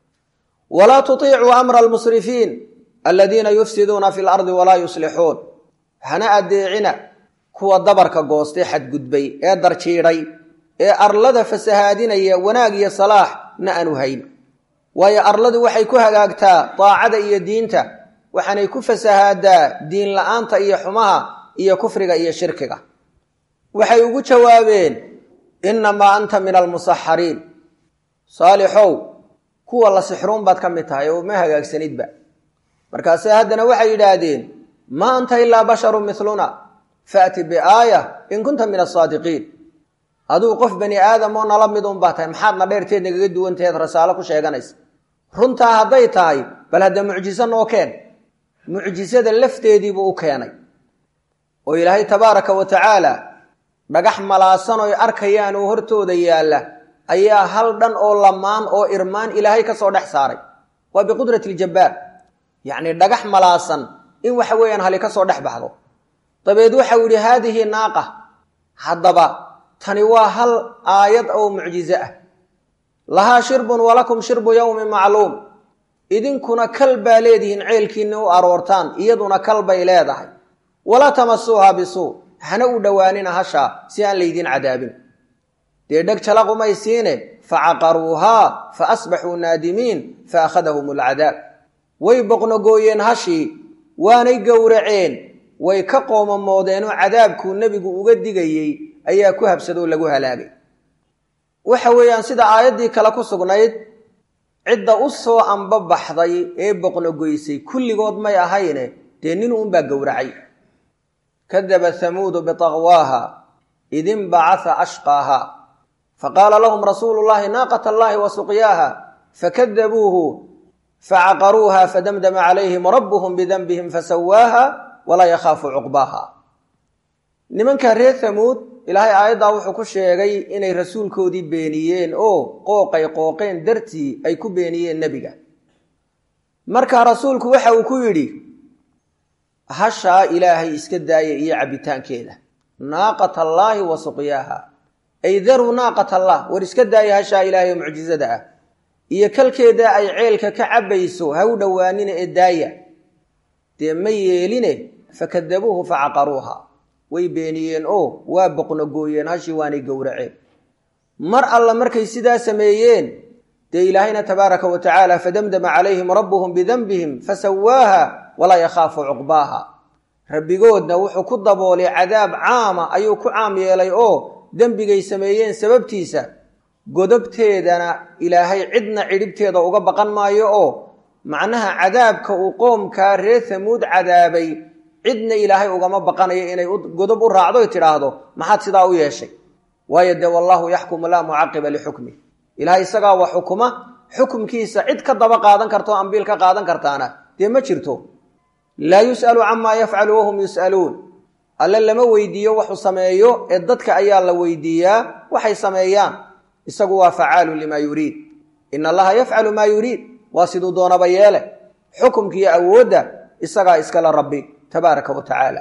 walaa tutiicuu amra almusrifiin aladiina yufsiduuna fi lardi walaa yuslixuun hana adeecina kuwa dabarka goostay xadgudbay ee darjiidhay ee arlada fasahaadinaya wanaag iyo salaax na aanu hayn waayo arladu waxay ku hagaagtaa daacada iyo diinta waxaanay ku fasahaadaa diin la-aanta iyo xumaha iyo kufriga iyo shirkiga waxay ugu jawaabeen innamaa anta min almusaxariin saalixow kuwa la sixruun baad ka mid tahay oo ma hagaagsanidba markaase haddana waxay yidhaahdeen maa anta ilaa basharun miluna faati biaaya in kunta min asaadiqiin aduu qof bani aadam oo nala mid un baa tahay maxaadna dheerteed nagaga duwantaheed rasaalo ku sheeganaysa runtaa hadday tahay bal hadda mucjiso noo keen mucjisada lafteediibuu u keenay oo ilaahay tabaaraka wa tacaala dhagax malaasan oy arkayaan oo hortooda yaalla ayaa hal dhan oo lamaan oo irmaan ilaahay ka soo dhex saaray waa biqudrati ljabbaar yacni dhagax malaasan in waxa weeyaan hali ka soo dhex baxdo dabeed waxau yidhi haadihi naaqa haddaba tani waa hal aayad oo mucjizo ah lahaa shirbun walakum shirbu yowmin macluum idinkuna kal baa leedihiin ceelkiinna u aroortaan iyaduna kal bay leedahay walaa tamasuuha bisuu hana u dhowaanina hashaa si aan laydiin cadaabin dee dheg jalaqumay siine facaqaruuhaa fa asbaxuu naadimiin fa akhadahum alcadaab way boqnogooyeen hashii waanay gowraceen way ka qoomamoodeenoo cadaabkuu nebigu uga digayey ayaa ku habsadoo lagu halaagay waxa weeyaan sida aayaddii kale ku sugnayd cidda u soo ambabaxday ee boqnogoysay kulligood may ahayne dee nin uunbaa gowracay kadaba hamuudu bitaqwaaha id inbacasa ashqaaha faqaala lahum rasuulu llahi naaqata allahi wa suqyaaha fakadabuuhu facaqaruuha fadamdama calayhim rabbuhum bidanbihim fasawaaha walaa yakhaafu cuqbaaha nimanka reer hamuud ilaahay aayaddaa wuxuu ku sheegay inay rasuulkoodii beeniyeen oo qooqay qooqeen dartii ay ku beeniyeen nebiga marka rasuulku waxa uu ku yidhi hashaa ilaahay iska daaya iyo cabbitaankeeda naaqat allaahi wa suqyaaha ay daruu naaqat allah war iska daaya hashaa ilaahay oo mucjizada ah iyo kalkeeda ay ceelka ka cabbayso ha u dhowaanina ee daaya dee ma yeeline fakadabuuhu facaqaruuha way beeniyeen oo waa boqnogooyeen hashii waanay gowraceen mar alla markay sidaa sameeyeen dee ilaahayna tabaaraka wa tacaala fadamdama calayhim rabbuhum bidanbihim fasawaaha walaa yakhaafu cuqbaaha rabbigoodna wuxuu ku daboolay cadaab caama ayuu ku caam yeelay oo dembigay sameeyeen sababtiisa godobteedana ilaahay cidna cidhibteeda uga baqan maayo oo macnaha cadaabka uu qoomkaa reer hamuud cadaabay cidna ilaahay ugama baqanayo inay godob u raacdo y tidhaahdo maxaad sidaa u yeeshay waayo dee wallaahu yaxkumu laa mucaqiba lixukmi ilahay isagaa wax xukuma xukumkiisa cid ka daba qaadan karta oo ambiil ka qaadan kartaana dee ma jirto laa yus'alu camaa yafcalu wahum yus'aluun alle lama weydiiyo wuxuu sameeyo ee dadka ayaa la weydiiyaa waxay sameeyaan isagu waa facaalu limaa yuriid ina allaha yafcalu maa yuriid waa siduu doonaba yeele xukumkiiyo awoodda isagaa iskale rabbi tabaaraka wa tacaala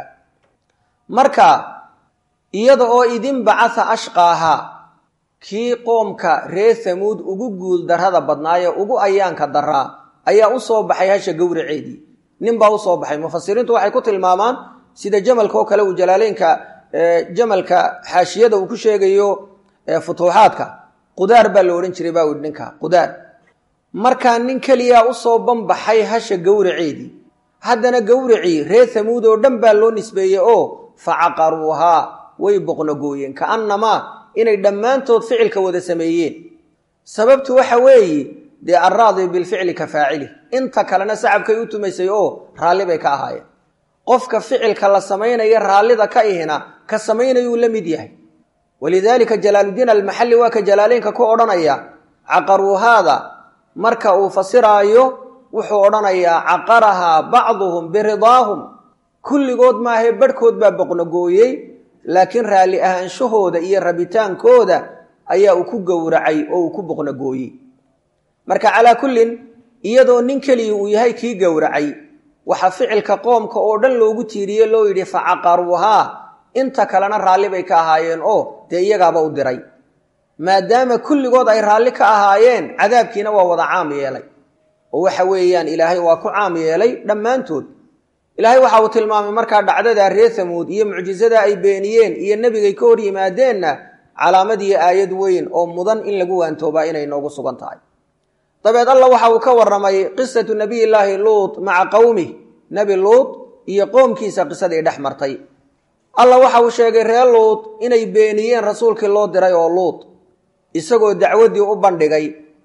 marka iyada oo idin bacatha ashqaahaa kii qoomka reer hamuud ugu guul darrada badnaayee ugu ayaanka daraa ayaa u soo baxay hasha gowraceedii ninbaa u soo baxay mufasiriintu waxay ku tilmaamaan sida jamalka oo kale uu jalaaleynka jamalka xaashiyada uu ku sheegayo futuuxaadka qudaar baa la odhan jiray baa ihi ninka qudaar markaa nin keliyaa usoo banbaxay hasha gowraceedii haddana gowracii reer hamuud oo dhan baa loo nisbeeyey oo facaqaruuhaa way boqnogooyeen kaannamaa inay dhammaantood ficilka wada sameeyeen sababtu waxa weeye dee alraadi bilficli ka faacili inta kalena sacabkay u tumaysay oo raalli bay ka ahaayeen qofka ficilka la samaynaya raallida ka ihina ka samaynayuu la mid yahay walidaalika jalaaludiin almaxalli waa ka jalaaleynka ku odhanaya caqaruuhaada marka uu fasiraayo wuxuu odhanayaa caqarahaa bacduhum biridaahum kulligood maahae barhkood baa boqnogooyey laakiin raalli ahaanshahooda iyo rabitaankooda ayaa uu ku gowracay oo uu ku boqnogooyey marka calaa kullin iyadoo nin keliya uu yahay kii gowracay waxaa ficilka qoomka oo dhan loogu tiiriye loo yidhi facaqaruuhaa inta kalena raalli bay ka ahaayeen oo dee iyagaaba u diray maadaama kulligood ay raalli ka ahaayeen cadaabkiina waa wada caam yeelay oo waxa weeyaan ilaahay waa ku caam yeelay dhammaantood ilaahay waxa uu tilmaamay markaa dhacdada reer hamuud iyo mucjisada ay beeniyeen iyo nebigay ka hor yimaadeenna calaamad iyo aayad weyn oo mudan in lagu waantoobaa inay noogu sugan tahay dabeed allah waxa uu ka warramay qisatu nabiyillaahi luut maca qowmih nebi luut iyo qoomkiisa qisadii dhex martay allah waxa uu sheegay reer luut inay beeniyeen rasuulkii loo diray oo luut isagoo dacwaddii u bandhigay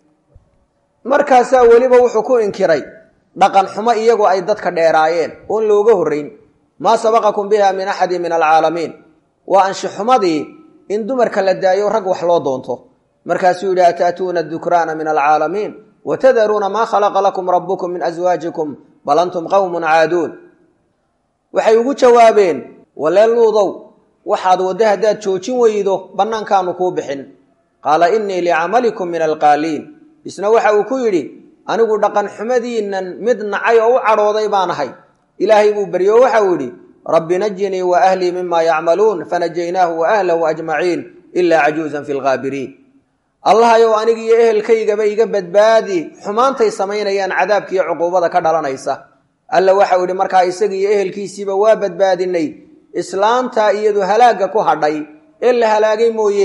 markaasaa weliba wuxuu ku inkiray dhaqan xumo iyagoo ay dadka dheeraayeen oon looga horrayn maa sabaqakum biha min axadin min alcaalamiin waa anshixumadii in dumarka la daayo rag wax loo doonto markaasuu yidhi ataatuuna adukraana min alcaalamiin wa tadaruuna maa khalaqa lakum rabbukum min aswaajikum bal antum qowmun caaduun waxay ugu jawaabeen walee luudow waxaad wadda haddaad joojin weydo bannaankaanu kuu bixin qaala innii licamalikum min alqaaliin isna waxa uu ku yidhi anigu dhaqan xumadiinnan mid nacay oo u cadhooday baan ahay ilaahay buu beryo waxa uu yidhi rabbi najinii wa ahlii mima yacmaluun fanajaynaahu wa ahlahu ajmaciin ilaa cajuusan fi lghaabiriin allahayow anigiiyo ehelkaygaba iga badbaadi xumaantay samaynayaan cadaabkiiyo cuquubada ka dhalanaysa alla waxa uu yidhi markaa isagiiyo ehelkiisiiba waa badbaadinay islaantaa iyadu halaagga ku hadhay ee la halaagay mooye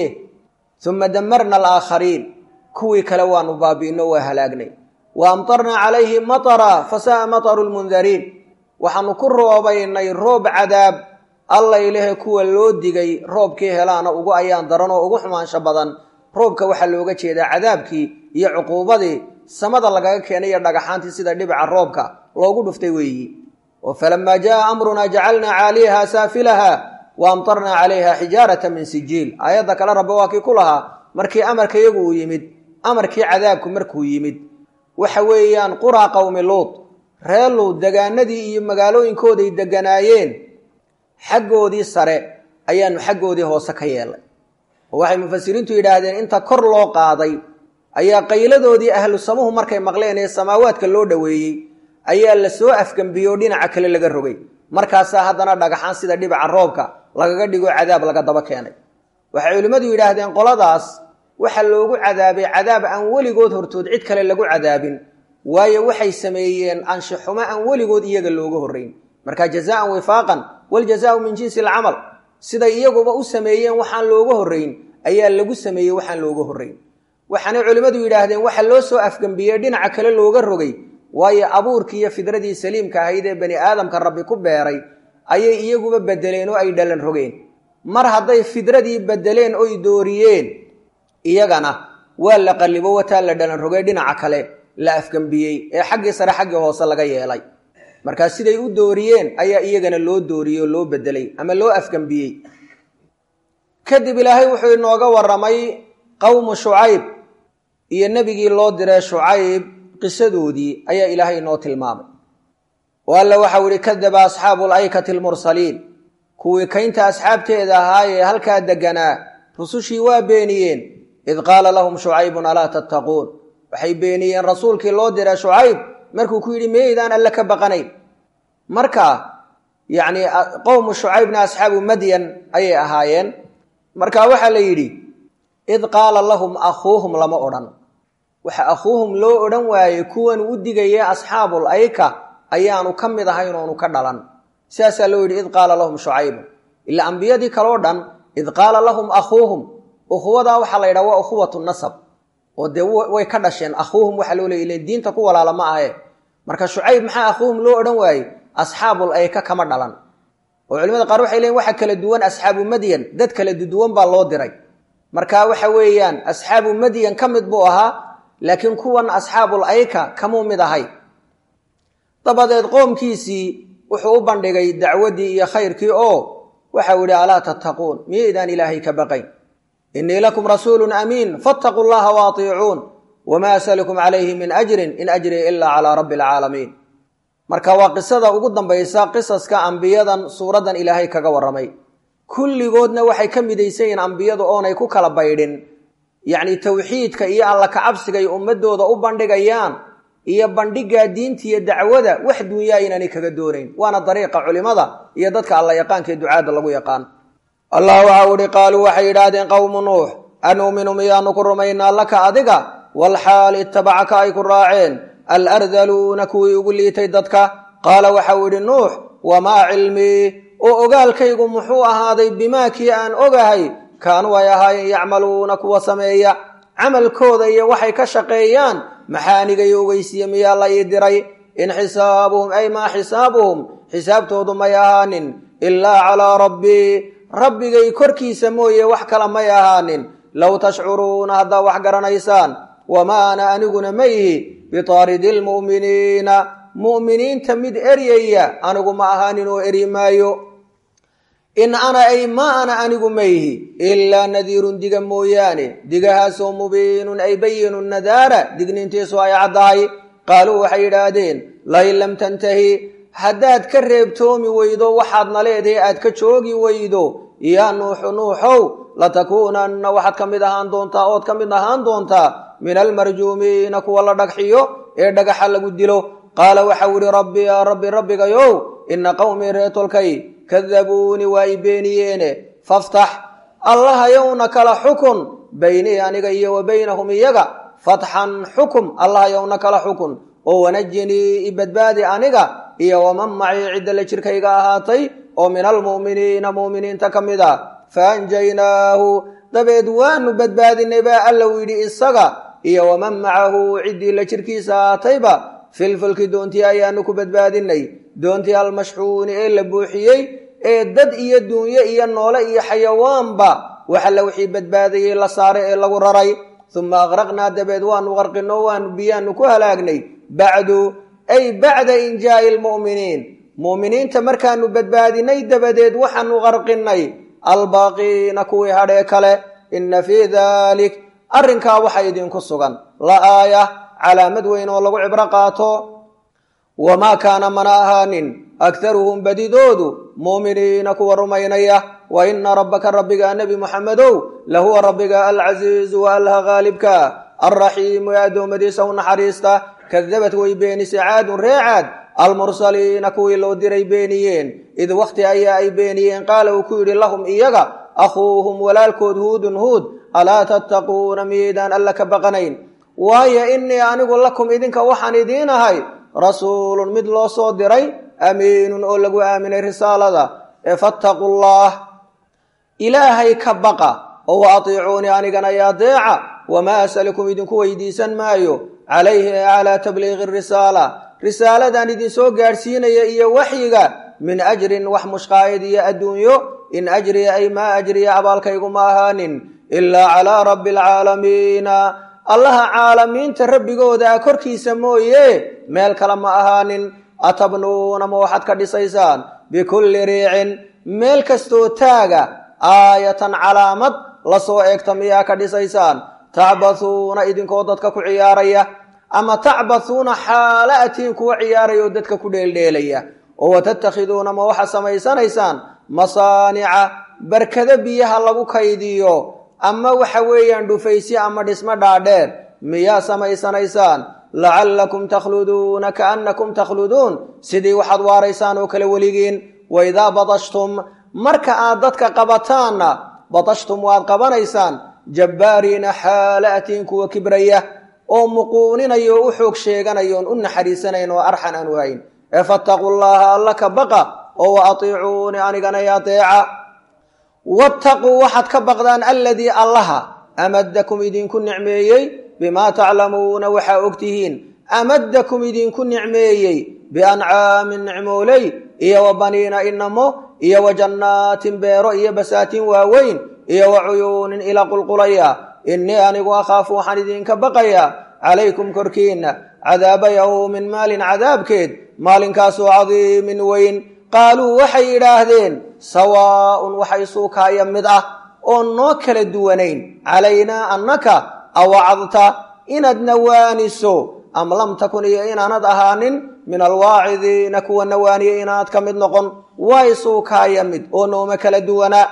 uma damarna alaakhariin kuwii kale waanu baabi'ino waa halaagnay wa amtarnaa calayhim matara fasa'a mataru lmundariin waxaanu ku roobaynay roob cadaab alla ilahe kuwa loo digay roobkii helaana ugu ayaan daran oo ugu xumaansho badan roobka waxaa looga jeedaa cadaabkii iyo cuquubadii samada lagaga keenay iyo dhagaxaantii sida dhibica roobka loogu dhuftay weeyi oo falamaa jaa amrunaa jacalnaa caaliyaha saafilaha wa amtarnaa calayha xijaarata min sijiil aayadda kale rabbe waa kii ku lahaa markii amarka iyagu uu yimid amarkii cadaabku markuu yimid waxa weeyaan quraa qowmi luud reer luud degaanadii iyo magaalooyinkooday deganaayeen xaggoodii sare ayaanu xaggoodii hoose ka yeelay oo waxay mufasiriintu yidhaahdeen inta kor loo qaaday ayaa qayladoodii ahlu samuhu markay maqleen ee samaawaadka loo dhoweeyey ayaa la soo afgambiyey oo dhinaca kale laga rogay markaasaa haddana dhagaxaan sida dhibaca roobka lagaga dhigo cadaab laga daba keenay waxay culimmadu yidhaahdeen qoladaas waxa loogu cadaabay cadaab aan weligood hortood cid kale lagu cadaabin waayo waxay sameeyeen anshixumo aan weligood iyaga looga horrayn marka jazaan wifaaqan waljazaau min jinsi alcamal siday iyaguba u sameeyeen waxaan looga horrayn ayaa lagu sameeyey waxaan looga horrayn waxaanay culimmadu yidhaahdeen waxa loo soo afgambiyey dhinaca kale looga rogay waayo abuurkii iyo fidradii saliimka ahayd ee bani aadamka rabbi ku beeray ayay iyaguba bedeleen oo ay dhalan rogeen mar hadday fidradii bedeleen oy dooriyeen iyagana waa la qallibo wataa la dhalan rogay dhinaca kale la afgambiyey ee xaggii sare xaggii hoose laga yeelay markaa siday u dooriyeen ayaa iyagana loo dooriyey oo loo bedelay ama loo afgambiyey kadib ilaahay wuxuu inooga warramay qowmu shucayb iyo nebigii loo diray shucayb qisadoodii ayaa ilaahay inoo tilmaamay oo alla waxau ihi kadaba asxaabu laykati almursaliin kuwii kaynta asxaabteeda ahaa ee halkaa deganaa rusushii waa beeniyeen id qaala lahum shucaybun alaa tattaquun waxay beeniyeen rasuulkii loo diray shucayb markuu ku yidhi meydaan alle ka baqanayn marka yacni qowmu shucaybna asxaabu madyan ayay ahaayeen marka waxaa la yidhi id qaala lahum akhuuhum lama odhan waxa akhuuhum loo odhan waayey kuwan u digaya asxaabul ayka ayaanu ka mid ahayn oonu ka dhalan sidaasaa loo yidhi id qaala lahum shucaybun ilaa ambiyadii kaleo dhan id qaala lahum akhuuhum ukhuwadaa waxaa la yidhaha waa ukhuwatu nasab oo dee way ka dhasheen akhuuhum waxaa loo leey ilen diinta ku walaala ma ahe marka shucayb maxaa akhuuhum loo odhan waayey asxaabul ayka kama dhalan oo culimada qaar waxay leeyiin waxa kala duwan asxaabu madyan dad kala duduwan baa loo diray marka waxa weeyaan asxaabu madyan ka mid buu ahaa laakiin kuwan asxaabul ayka kamuu mid ahay dabadeed qoomkiisii wuxuu u bandhigay dacwaddii iyo khayrkii oo waxau yidhi alaa tattaquun miyaydaan ilaahay ka baqayn innii lakum rasuulun amiin fattaquu llaha waatiicuun wamaa asalukum calayhi min ajrin in ajriya ilaa calaa rabbi alcaalamiin marka waa qisada ugu dambaysa qisaska ambiyadan suuraddan ilaahay kaga warramay kulligoodna waxay ka midaysan yihiin ambiyadu oonay ku kala baydhin yacni tawxiidka iyo alla kacabsigay ummadooda u bandhigayaan iyo bandhigaa diinta iyo dacwada wax dunyaa inaanay kaga doonayn waana dariiqa culimada iyo dadka alla yaqaanka ee ducaadda lagu yaqaan allah waxau ihi qaaluu waxay yidhaahdeen qowmu nuux anuuminu miyaanu ku rumaynaa laka adiga walxaal ittabacaka ay ku raaceen alardaluuna kuwii ugu liitay dadka qaala waxau idhi nuux wamaa cilmii oo ogaalkaygu muxuu ahaaday bimaa kii aan ogahay kaanuu ay ahaayeen yacmaluuna kuwa sameeya camalkooda iyo waxay ka shaqeeyaan maxaanigay ogeysiye miyaa la ii diray in xisaabuhum ay maa xisaabuhum xisaabtoodu may ahaanin ilaa calaa rabbii rabbigay korkiisa mooye wax kala may ahaanin low tashcuruuna haddaa wax garanaysaan wamaa ana aniguna ma ihi bitaaridi lmu'miniina mu'miniinta mid eryaya anigu ma ahaanin oo eryi maayo in ana ay ma ana anigu ma ihi ilaa nadiirun diga mooyaane digahaasoo mubiinun ay bayinu nadaara digniintiisu ay caddahay qaaluu waxay yidhaahdeen lain lam tantahi haddaad ka reebtoomi weydo waxaadna leedahay aad ka joogi weydo yaa nuuxu nuuxow latakuunanna waxaad ka mid ahaan doontaa ood ka mid ahaan doontaa min almarjuumiina kuwa la dhagxiyo ee dhagaxa lagu dilo qaala waxau ihi rabbi yaa rabbi rabbigayow ina qowmii reetolkay kadabuuni waa i beeniyeene faftax allahayowna kala xukun baynii aniga iyo wa baynahum iyaga fatxan xukum allahayowna kala xukun oo wanajinii i badbaadi aniga iyo waman macii cidda la jirkayga ahaatay oo min almu'miniina mu'miniinta ka mid a faanjaynaahu dabeed waanu badbaadinay baa allau yidhi isaga iyo waman macahu ciddii la jirkiisa ahaatayba filfulki doontii ayaanu ku badbaadinay doontii almashxuuni ee la buuxiyey ee dad iyo duunyo iyo noole iyo xayawaanba waxalla wixii badbaadayey la saaray ee lagu raray uma aqraqnaa dabeed waanu qarqino waanu biyaanu ku halaagnay bacdu ay bacda injaa'i lmu'miniin mu'miniinta markaanu badbaadinay dabadeed waxaanu qarqinay albaaqiina kuwii hadhee kale inna fii dalik arrinkaa waxa idinku sugan la aaya calaamad weyn oo lagu cibro qaato wamaa kaana mana ahaanin aktaruhum badidoodu muuminiina kuwa rumaynaya wa ina rabbaka rabbiga nebi muxamedow lahuwa rabbiga alcasiizu wa allaha haalibka alraxiimu ee addoommadiisa u naxariista kadabad way beenisay caadun ree caad almursaliina kuwii loo diray beeniyeen id wakhti ayaa ay beeniyeen qaala uu ku yidhi lahum iyaga akhuuhum walaalkood huudun huud alaa tattaquuna miyaydaan alla ka baqanayn waayo innii anigu lakum idinka waxaan idiin ahay rasuulun mid loo soo diray amiinun oo lagu aaminay risaalada ee fattaqu llaah ilaahay ka baqa oo wa atiicuunii anigana ya adeeca wamaa asalukum idinku weydiisan maayo calayhi ee calaa tabliiqi risaala risaaladan idinsoo gaadhsiinaya iyo waxyiga min ajrin wax mushqaayad iyo adduunyo in ajriya ay maa ajriya abaalkaygu ma ahaanin ilaa calaa rabbi alcaalamiina allaha caalamiinta rabbigooda a korkiisa mooye meel kale ma ahaanin atabnuuna ma waxaad ka dhisaysaan bikulli riicin meel kastoo taaga aayatan calaamad lasoo eegta miyaa ka dhisaysaan tacbathuuna idinkoo dadka ku ciyaaraya ama tacbathuuna xaala atiin kuwa ciyaaraya oo dadka ku dheeldheelaya oo watattakhiduuna ma waxaa samaysanaysaan masaanica barkado biyaha lagu kaydiyo ama waxa weeyaan dhufaysyo ama dhismo dhaadheer miyaa samaysanaysaan lacallakum takhluduuna kaannakum takhluduun sidii waxaad waaraysaan oo kale weligiin waidaa badashtum marka aad dadka qabataanna badashtum waad qabanaysaan jabbaariina xaala atiin kuwa kibraya oo muquuninaya oo u xoog sheeganaya oon u naxariisanayn oo arxan aan waayin ee fattaquu llaha alla ka baqa oo wa atiicuuni anigana i ateeca wattaquu waxaad ka baqdaan alladii allaha amadakum idinku nicmeeyey bimaa taclamuuna waxaa ogtihiin amadakum idinku nicmeeyey biancaamin nicmooley iyo wa baniina inamo iyo wa jannaatin beero iyo basaatin waaweyn iyo wa cuyuunin ila qulqulaya innii anigu akhaafu waxaan idinka baqayaa calaykum korkiinna cadaaba yowmin maalin cadaabkeed maalinkaasoo cadiimin weyn qaaluu waxay yidhaahdeen sawaa'un waxa isuukaaya mid ah oon noo kala duwanayn calaynaa annaka awacadta inaad nawaaniso am lam takun iyo inaanad ahaanin min alwaacidiina kuwa nawaaniya inaad ka mid noqon waa isuukaaya mid oo nooma kala duwanaa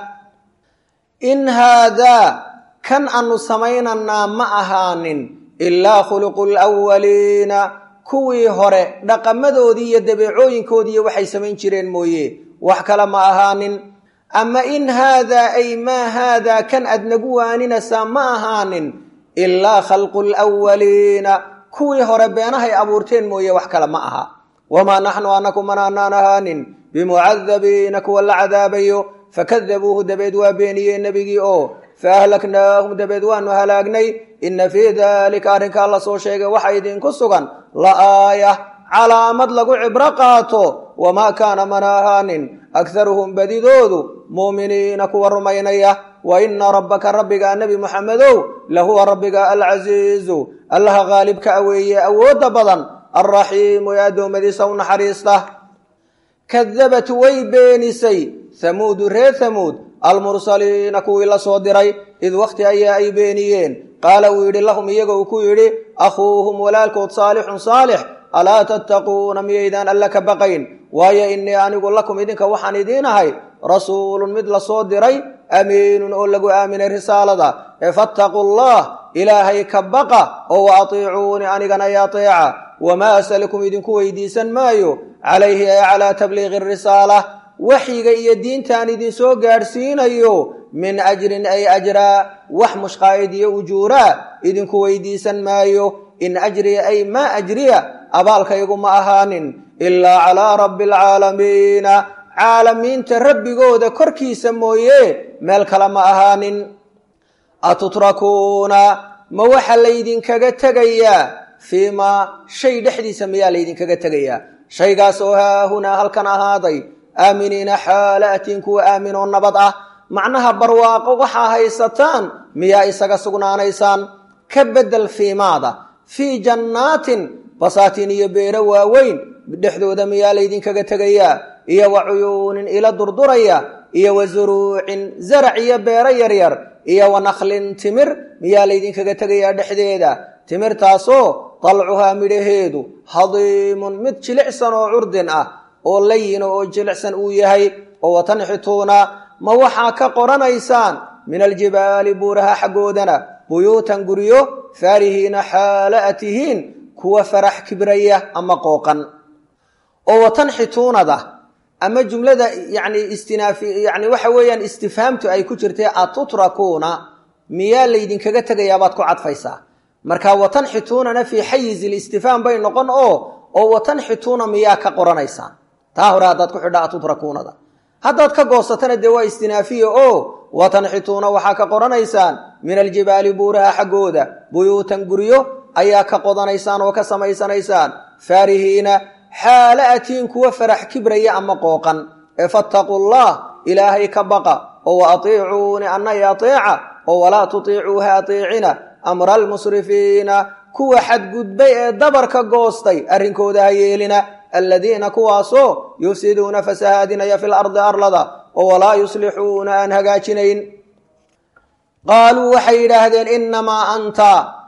in haadaa kan aanu samaynanaa ma ahaanin ilaa khuluqu lwaliina kuwii hore dhaqamadoodii iyo dabeecooyinkoodiiyo waxay samayn jireen mooye wax kale ma ahaanin ama in haadaa ay maa haadaa kan aad nagu waaninaysaa ma ahaanin ilaa khalqu lwaliina kuwii hore beenahay abuurteen mooye wax kale ma aha wamaa naxnu anaku manaanaan ahaanin bimucadabiina kuwa la cadaabayo fakadabuuhu dabeed waa beeniyeen nebigii oo faahlaknaahum dabeed waanu halaagnay inna fii daalika arrinkaa la soo sheegay waxa idinku sugan la aaya calaamad lagu cibro qaato wamaa kaana mana ahaanin akharuhum badidoodu muuminiina kuwa rumaynaya wa ina rabbaka rabbiga nebi muxamedow lahuwa rabbiga alcasiizu allaha haalibka aweeye awoodda badan alraxiimu ee addoommadiisa u naxariista kadabat way beenisay hamuudu reer hamuud almursaliina kuwii la soo diray id wakhti ayaa ay beeniyeen qaala uu yidhi lahum iyaga uu ku yidhi akhuuhum walaalkood saalixun saalix alaa tattaquuna miyaydaan alla ka baqayn waayo innii anigu lakum idinka waxaan idiin ahay rasuulun mid la soo diray amiinun oo lagu aaminay risaalada ee fattaquu allah ilaahay ka baqa oo wa atiicuuni anigana i ateeca wamaa asalikum idinku weydiisan maayo calayhi ee calaa tabliiqi risaala waxyiga iyo diintaan idinsoo gaadhsiinayo min ajrin ay ajraa wax mushqaa'id iyo ujuuraa idinku weydiisan maayo in ajriya ay maa ajriya abaalkaygu ma ahaanin ilaa calaa rabbi alcaalamiina caalamiinta rabbigooda korkiisa mooye meel kale ma ahaanin atutrakuuna ma waxa laydinkaga tegayaa fii maa shay dhexdiisa miyaa laydinkaga tegayaa shaygaas oo haahunaa halkan ahaaday aaminiina xaala atiin kuwa aaminoo nabad ah macnaha barwaaqo waxaa haysataan miyaa isaga sugnaanaysaan ka beddel fiimaada fii jannaatin basaatiin iyo beero waaweyn dhexdooda miyaa laydinkaga tegayaa iyo wa cuyuunin ila durduraya iyo wa zuruucin zarac iyo beero yaryar iyo wa nakhlin timir miyaa laydinkaga tegayaa dhexdeeda timirtaasoo dalcuhaa midhaheedu hadiimun mid jilicsan oo curdin ah oo layina oo jilicsan uu yahay oo watanxituuna ma waxaa ka qoranaysaan min aljibaali buuraha xaggoodana buyuutan guryo faarihiina xaala a tihiin kuwa farax kibraya ama qooqan oo watanxituunada ama jumlada yani istinaafi yani waxa weeyaan istifhaamtu ay ku jirtay atutrakuuna miyaa laydinkaga tegayaabaad ku cadfaysaa marka watanxituunana fii xayizi listifhaam bay noqon oo oo watanxituuna miyaa ka qoranaysaan taa hore haddaad ku xidha atutrakuunada haddaad ka goosatana dee waa istinaafiya oo watanxituuna waxaa ka qoranaysaan min aljibaali buuraha xaggooda buyuutan guryo ayaa ka qodanaysaan oo ka samaysanaysaan faarihiina xaala atiin kuwa farax kibraya ama qooqan ee fattaquu llah ilaahay ka baqa oo wa atiicuuni anna i ateeca oo walaa tutiicuu ha ateecina amra almusrifiina kuwa xadgudbay ee dabarka goostay arrinkooda ha yeelina aladiina kuwaasoo yufsiduuna fasahaadinaya fi lardi arlada oo walaa yuslixuuna aan hagaajinayn qaaluu waxay yidhaahdeen innamaa anta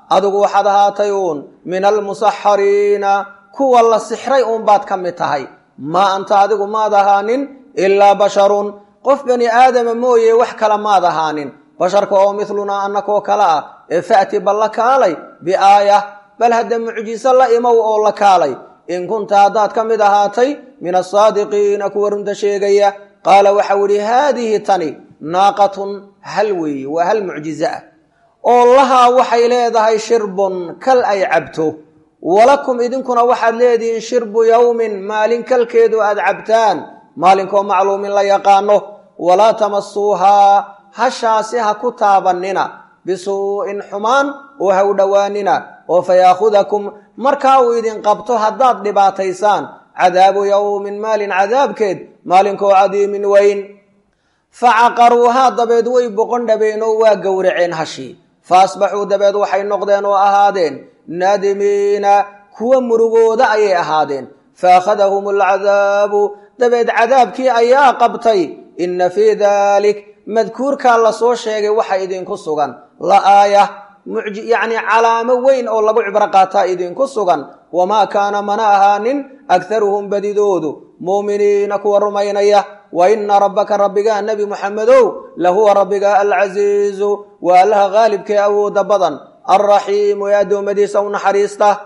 adigu waxaad ahaatay uun min almusaxariina kuwa la sixray uunbaad ka mid tahay maa anta adigu maad ahaanin ilaa basharun qof bani aadama mooye wax kale maad ahaanin basharka oo midlunaa annakoo kale ah ee fa'ti bal la kaalay biaayah bal hadda mucjiso la imow oo la kaalay in kunta haddaad ka mid ahaatay min asaadiqiina kuwa runta sheegaya qaala waxau idhi haadihi tani naaqatun hal weeye waa hal mucjizo ah oo lahaa waxay leedahay shirbun kal ay cabto walakum idinkuna waxaad leedihiin shirbu yowmin maalin kalkeedu aad cabtaan maalinkoo macluumin la yaqaano walaa tamasuuhaa hashaasi ha ku taabannina bisuu'in xumaan oo ha u dhowaanina oo fa yaakhudakum markaa uu idin qabto haddaad dhibaataysaan cadaabu yowmin maalin cadaabkeed maalinkoo cadiimin weyn fa caqaruuhaa dabeed way boqon dhabeen oo waa gowraceen hashii fa asbaxuu dabeed waxay noqdeen oo ahaadeen naadimiina kuwa murugooda ayay ahaadeen fa akhadahum alcadaabu dabeed cadaabkii ayaa qabtay inna fii daalik madkuurkaa lasoo sheegay waxa idinku sugan la aaya yacni calaamo weyn oo lagu cibro qaataa idinku sugan wamaa kaana mana ahaanin akharuhum badidoodu muuminiina kuwa rumaynaya wa ina rabbaka rabbigaa nebi muxamedow lahuwa rabbiga alcasiizu waa allaha haalibkee awooda badan alraxiimu ee addoommadiisa u naxariista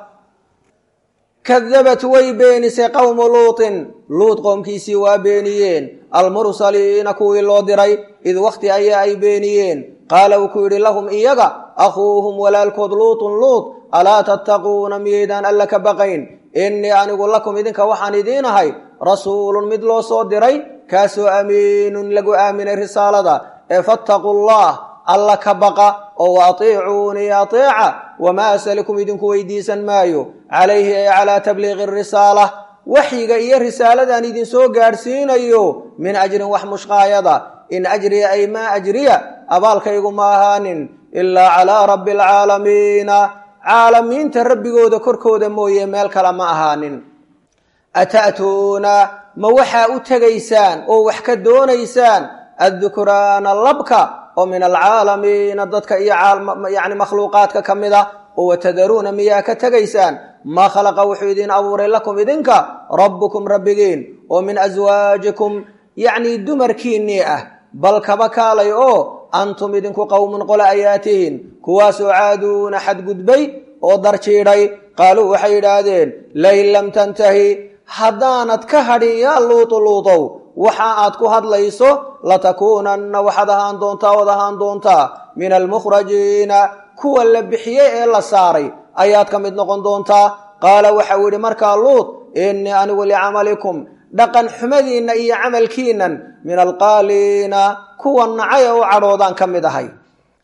kadabat way beenisay qowmu luutin luut qoomkiisii waa beeniyeen almursaliina kuwii loo diray id wakhti ayaa ay beeniyeen qaala wuu ku yidhi lahum iyaga akhuuhum walaalkood luutun luut alaa tattaquuna miyaydaan alla ka baqayn innii anigu lakum idinka waxaan idiin ahay rasuulun mid loo soo diray kaasoo amiinun lagu aaminay risaalada ee fattaquu llah alla ka baqa oo wa atiicuunii ateeca wamaa asalikum idinku weydiisan maayo calayhi ay calaa tabliiqi risaala waxyiga iyo risaaladan idinsoo gaadhsiinayo min ajrin wax mushqaayada in ajriya ay maa ajriya abaalkaygu ma ahaanin ilaa calaa rabbi alcaalamiina caalamiinta rabbigooda korkooda mooye meel kale ma ahaanin ata'tuuna ma waxaa u tegaysaan oo wax ka doonaysaan addukraana labka oo min alcaalamiina dadka iyo yani makhluuqaadka ka mid a oo watadaruuna miyaa ka tegaysaan maa khalaqa wuxuu idin abuuray lakum idinka rabbukum rabbigiin oo min aswaajikum yacnii dumarkiinnii ah bal kaba kaalay oo antum idinku qowmun qole ayaa tihiin kuwaasoo caaduuna xadgudbay oo darjiidhay qaaluu waxay yidhaahdeen lain lam tantahi haddaanad ka hadhin yaa luutu luutow waxa aad ku hadlayso latakuunanna waxaad ahaan doontaa ood ahaan doontaa min almukhrajiina kuwa la bixiyey ee la saaray ayaad ka mid noqon doontaa qaala waxau yidhi markaa luut innii anigu licamalikum dhaqan xumadiinna iyo camalkiinnan min alqaaliina kuwa nacay ee u cadhoodaan ka mid ahay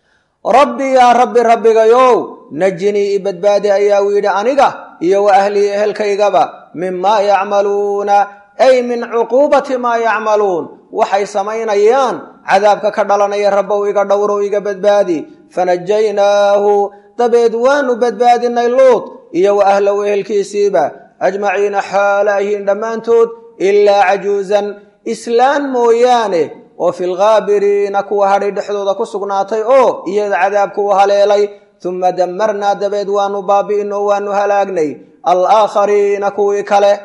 rabbi yaa rabbi rabbigayow najinii i badbaadi ayaa uu yidhi aniga iyo wa ahlii ehelkaygaba mimaa yacmaluuna ay min cuquubati maa yacmaluun waxay samaynayaan cadaabka ka dhalanaya rabbow iga dhowrow iga badbaadi fanajaynaahu dabeed waanu badbaadinay luut iyo wa ahlow ehelkiisiiba ajmaciina xaala ahiin dhammaantood ilaa cajuusan islaan mooyaane oo fi lghaabiriina kuwa hadhay dhexdooda ku sugnaatay oo iyada cadaabku u haleelay uma damarnaa dabeed waanu baabi'in oo waanu halaagnay alaakhariina kuwii kale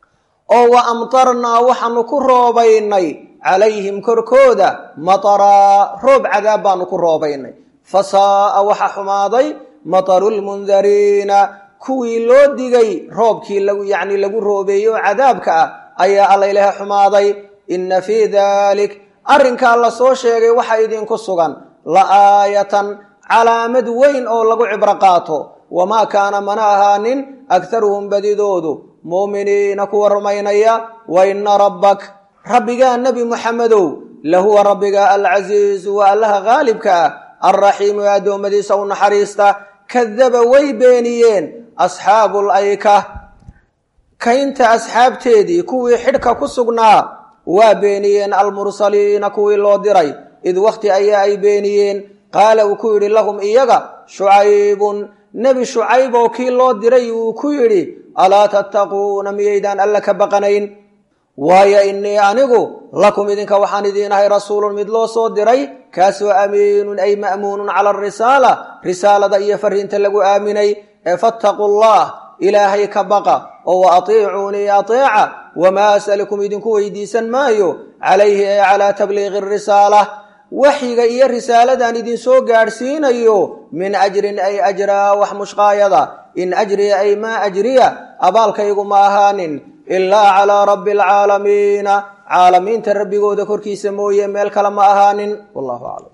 oo wa amtarnaa waxaanu ku roobaynay calayhim korkooda mataraa roob cadaab baanu ku roobaynay fa saa'a waxa xumaaday mataru lmundariina kuwii loo digay roobkii yacni lagu roobeeyey oo cadaabka ah ayaa allaylehe xumaaday inna fii dalik arrinkaa la soo sheegay waxa idinku sugan la aayatan calaamad weyn oo lagu cibro qaato wamaa kaana mana ahaanin akharuhum badidoodu muuminiina kuwa rumaynaya wa inna rabbak rabbigaa nebi muxamedow lahuwa rabbiga alcasiizu waa allaha haalibka ah alraxiimu ee addoommadiisa u naxariista kadaba way beeniyeen asxaabu layka kaynta asxaabteedii kuwii xidhka ku sugnaa waa beeniyeen almursaliina kuwii loo diray id wakhti ayaa ay beeniyeen qaala uu ku yidhi lahum iyaga shucaybun nebi shucayb oo kii loo diray uu ku yidhi alaa tattaquuna miyaydaan alla ka baqanayn waayo innii anigu lakum idinka waxaan idiin ahay rasuulun mid loo soo diray kaasoo amiinun ay ma'muunun cala arisaala risaalada iyo fariinta lagu aaminay ee fattaquu llah ilaahay ka baqa oo wa atiicuunii ateeca wamaa as'alukum idinku weydiisan maayo calayhi ee calaa tabliiqi risaala waxyiga iyo risaaladan idinsoo gaadhsiinayo min ajrin ay ajraa wax mushqaayada in ajriya ay maa ajriya abaalkaygu ma ahaanin ilaa calaa rabbi alcaalamiina caalamiinta rabbigooda korkiisa mooye meel kale ma ahaanin wallahu aclam